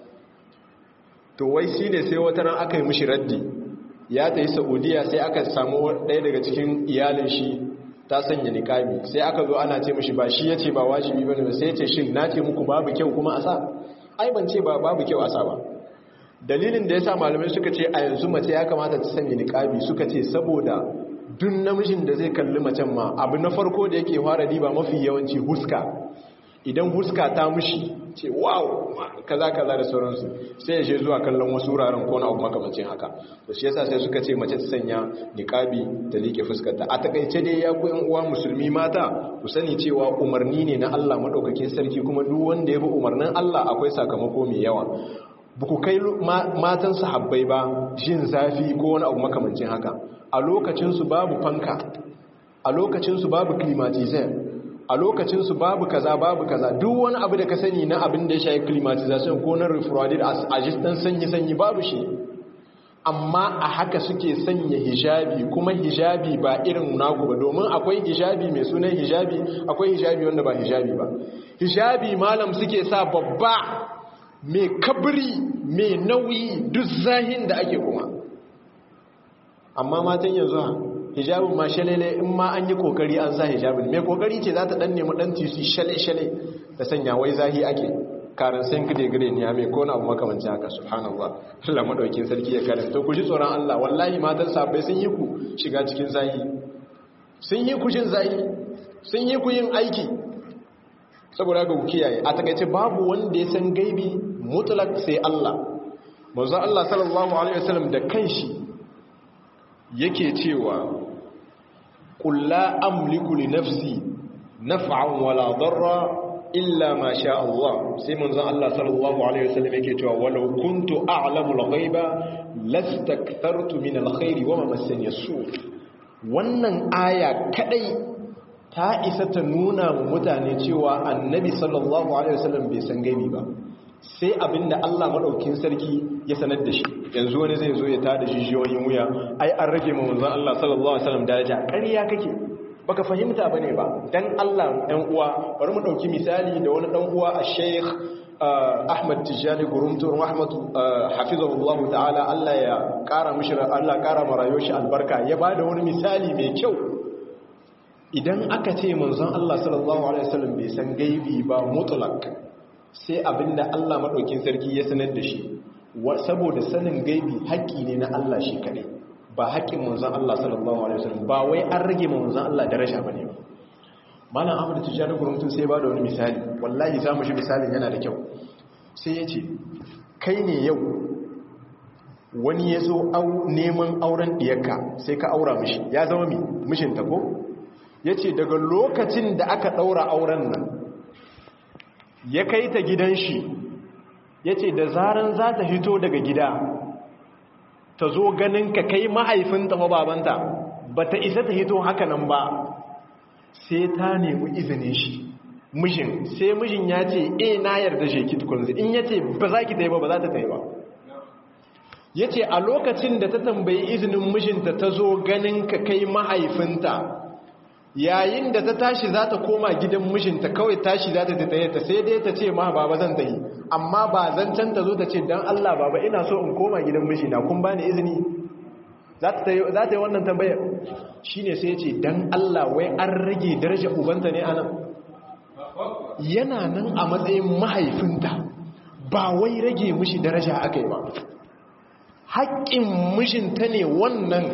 to wai shine sai wata ran aka yi mishi raddi ya tayi saudiya sai aka samu ɗaya daga cikin iyalin shi ta sanya niqabi sai aka zo ana ce mishi ba shi yace ba wajibi bane ba sai ya ce shin nace muku babu kyau kuma a sa ai ban ce ba babu kyau a sa ba dalilin da ya sa malamai suka ce a yanzu mace ya kamata ta sanya niƙabi suka ce saboda dun namijin da zai kalli macen ma abu na farko da yake fara riba mafi yawanci huska idan huska ta mushi ce wow kaza kaza da sauransu sai ya je zuwa kallon wasu wuraren ko na abu makamacin haka to shi yasa sai suka ce mace ta sanya niƙabi ta liƙe fuskarta a takaice dai ya ku yan uwa musulmi mata ku sani cewa umarni ne na Allah madaukakin sarki kuma duk wanda ya bi umarnin Allah akwai sakamako mai yawa ba ku kai matan sahabbai ba jin zafi ko wani abu makamancin haka a lokacinsu babu fanka a lokacinsu babu climatizer a lokacinsu babu kaza babu kaza duk wani abu da ka sani na abin da ya shayi climatization ko na refrauded a jistan sanyi-sanyi babu shi amma a haka suke sanya hijabi kuma hijabi ba irin nagu ba domin akwai hijabi mai sunan hijabi akwai hijabi wanda ba hijabi ba hijabi malam suke sa babba mai kabri mai nauyi duk zahin da ake kuma amma matan yanzu ha hijabin ma shalele in ma an yi kokari an sa hijabin mai kokari ce za ta dan nemi dan tisi shale-shale da sanya wai zahi ake karin san gide gide ne mai kona abu makamancin haka subhanallah Allah madaukin sarki ya kare to ku ji tsoron Allah wallahi matan sabai sun yi ku shiga cikin zahi sun yi ku jin zahi sun yi ku yin aiki saboda ga ku kiyaye a takaice babu wanda ya san gaibi mutlak sai Allah manzo Allah sallallahu alaihi wasallam da kanshi yake cewa qul la amliku li nafsi naf'an wala darra illa ma sha Allah sai manzo Allah sallallahu alaihi wasallam yake cewa walau kuntu a'lamu al-ghaiba lastakthartu min al-khairi wa ma massani as-su wannan aya kadai ta isa ta nuna wa mutane cewa annabi sallallahu alaihi wasallam bai san gaibi ba sai abinda Allah madaukin sarki ya sanar da shi yanzu wani zai zo ya tada jijiyoyin wuya ai an rage mu manzon Allah sallallahu alaihi wasallam daraja ƙarya kake baka fahimta bane ba dan Allah ɗan uwa bari mu dauki misali da wani dan uwa a Sheikh Ahmad Tijani Gurumtu rahmatu hafizahullahu ta'ala Allah ya kara mishi Allah kara marayo shi albarka ya bada wani misali mai kyau idan aka ce manzon Allah sallallahu alaihi wasallam bai san gaibi ba mutlak sai abinda Allah madaukin sarki ya sanar da shi saboda sanin gaibi haƙƙi ne na Allah shi kaɗai ba haƙƙin manzon Allah sallallahu alaihi wasallam ba wai an rage manzon Allah daraja bane ba malam Ahmad Tijani gurumtun sai ba da wani misali wallahi zamu shi misalin yana da kyau sai yace kai ne yau wani ya zo neman auren diyarka sai ka aura mishi ya zama mi mishinta ko yace daga lokacin da aka daura auren nan ya kai ta gidan shi yace da zaran za ta hito daga gida ta zo ganin ka kai mahaifinta ba babanta bata isa ta hito haka nan ba sai ta nemi izinin shi mijin sai mijin ya ce e na yarda shi ki tukunzi in ya ce ba za ki ta yi ba ba za ta ta yi ba ya ce a lokacin da ta tambayi izinin mijinta ta zo ganin ka kai mahaifinta yayin da ta tashi za ta koma gidan mijinta kawai tashi za ta tattaye ta sai dai ta ce ma baba zan tayi amma ba zancen ta zo ta ce don Allah baba ina so in koma gidan mijina kun bani izini za ta yi wannan tambayar shi ne sai ce don Allah wai an rage daraja ubanta ne anan yana nan a matsayin mahaifinta ba wai rage mishi daraja aka yi ba haƙƙin mijinta ne wannan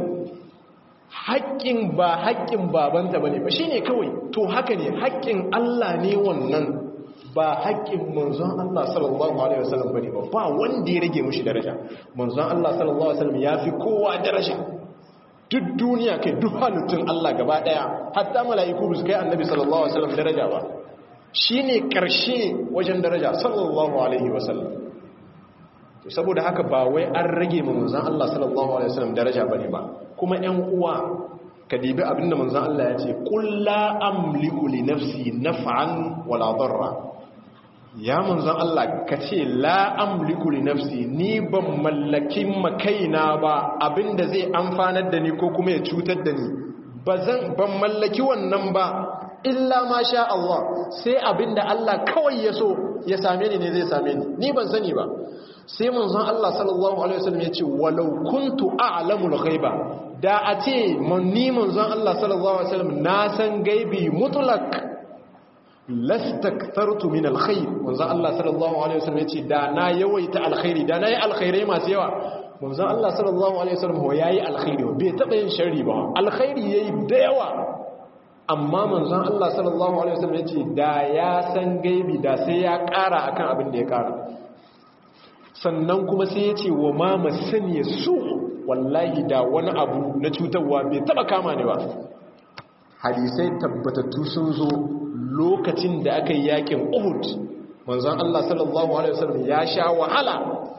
haƙƙin ba haƙƙin babanta ba ne ba shi ne kawai to haka ne haƙƙin Allah ne wannan ba haƙƙin manzon Allah sallallahu alaihi wasallam bane ba ba wanda ya rage mishi daraja manzon Allah sallallahu alaihi wasallam yafi kowa daraja duk duniya kai duk halittun Allah gaba daya hatta mala'iku ba su kai annabi sallallahu alaihi wasallam daraja ba shine karshe wajen daraja sallallahu alaihi wasallam to saboda haka ba wai an rage ma manzon Allah sallallahu alaihi wasallam daraja bane ba kuma ƴan uwa ka dibi abinda manzon Allah ya ce qul la amliku li nafsi naf'an wala darra ya manzon Allah ka ce la amliku li nafsi ni ban mallakin makaina ba abinda zai amfanar da ni ko kuma ya cutar da ni bazan ban mallaki wannan ba illa ma sha Allah sai abinda Allah kawai ya so ya same ni ne zai same ni ni ban sani ba sai manzon Allah sallallahu alaihi wasallam ya ce walau kuntu a'lamul ghaiba da a ce ni manzon Allah sallallahu alaihi wasallam na san gaibi mutlak lastaktartu min alkhair manzon Allah sallallahu alaihi wasallam yace da na yawaita alkhairi da nayi alkhairai masu yawa manzon Allah sallallahu alaihi wasallam ho yayi alkhairi bai taba yin sharri ba alkhairi yayi da yawa amma manzon Allah sallallahu alaihi wasallam yace da ya san gaibi da sai ya kara akan abin da ya kara sannan kuma sai yace wa ma masaniya su wallahi da wani abu na cutarwa bai taba kama ni ba hadisai tabbatattu sun zo lokacin da aka yi yakin Uhud manzon Allah sallallahu alaihi wasallam ya sha wahala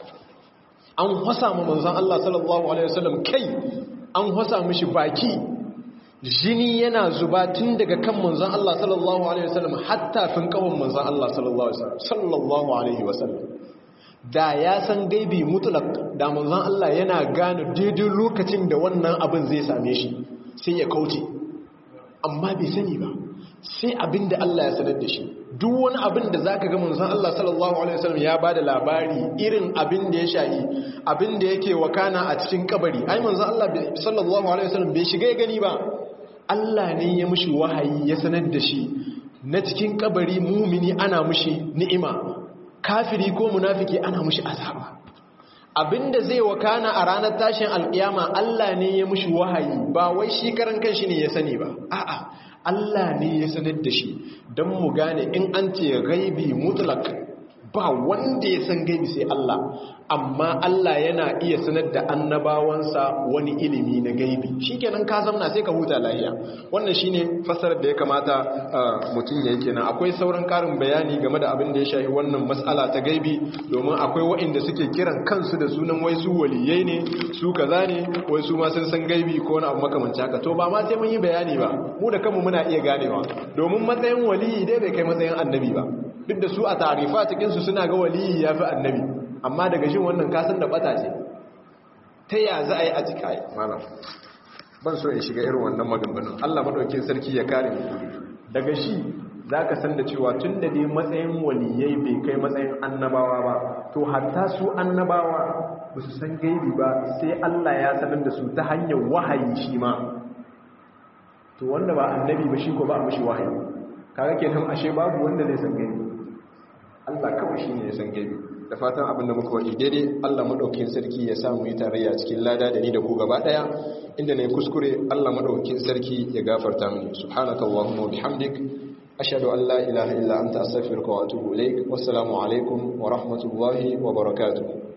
an hasa mu manzon Allah sallallahu alaihi wasallam kai an hasa mishi baki jini yana zuba tun daga kan manzon Allah sallallahu alaihi wasallam hatta fin kawon manzon Allah sallallahu alaihi wasallam sallallahu alaihi wasallam da ya san gaibi mutlak da manzon Allah yana gane daidai lokacin da wannan abin zai same shi sai ya kauce amma bai sani ba sai abin da Allah ya sanar da shi duk wani abin da zaka ga manzon Allah sallallahu alaihi wasallam ya bada labari irin abin da ya shayi abin da yake wakana a cikin kabari ai manzon Allah sallallahu alaihi wasallam bai shiga ya gani ba Allah ne ya mushi wahayi ya sanar da shi na cikin kabari mumini ana mushi ni'ima kafiri ko munafiki ana mushi azaba abinda zai wakana a ranar tashin alkiyama Allah ne ya mushi wahayi ba wai shi karan kanshi ne ya sani ba a'a Allah ne ya sanar da shi don mu gane in an ce gaibi mutlak ba wanda ya san gaibi sai Allah amma Allah yana iya sanar da annabawansa wani ilimi na gaibi shikenan ka zamna sai ka huta lafiya wannan shine fasarar da ya kamata mutum ya yi kenan akwai sauran karin bayani game da abin da ya shafi wannan mas'ala ta gaibi domin akwai waɗanda suke kiran kansu da sunan wai su waliyai ne su kaza ne wai su ma sun san gaibi ko wani abu makamanci haka to ba ma sai mun yi bayani ba mu da kanmu muna iya ganewa domin matsayin waliyi dai bai kai matsayin annabi ba duk da su a tarifa cikinsu suna ga waliyi ya fi annabi amma daga shi wannan kasan da bata ce ta ya za a yi a cika yi mana ban so in shiga irin wannan maganganun allah maɗaukin sarki ya kare mu daga shi za ka san da cewa tun da dai matsayin waliyai bai kai matsayin annabawa ba to hatta su annabawa ba su san gaibi ba sai allah ya sanar da su ta hanyar wahayi shi ma to wanda ba annabi ba shi ko ba a mashi wahayi kaga kenan ashe babu wanda zai san gaibi Allah kawai shi ne ya san gaibi da fatan abin da muka waje daidai Allah maɗaukin sarki ya samu yi tarayya cikin lada da ni da ku gaba ɗaya inda na yi kuskure Allah maɗaukin sarki ya gafarta mini subhanaka Allahumma bihamdik ashhadu an la ilaha illa anta astaghfiruka wa atubu ilaik wassalamu alaikum wa rahmatullahi wa barakatuh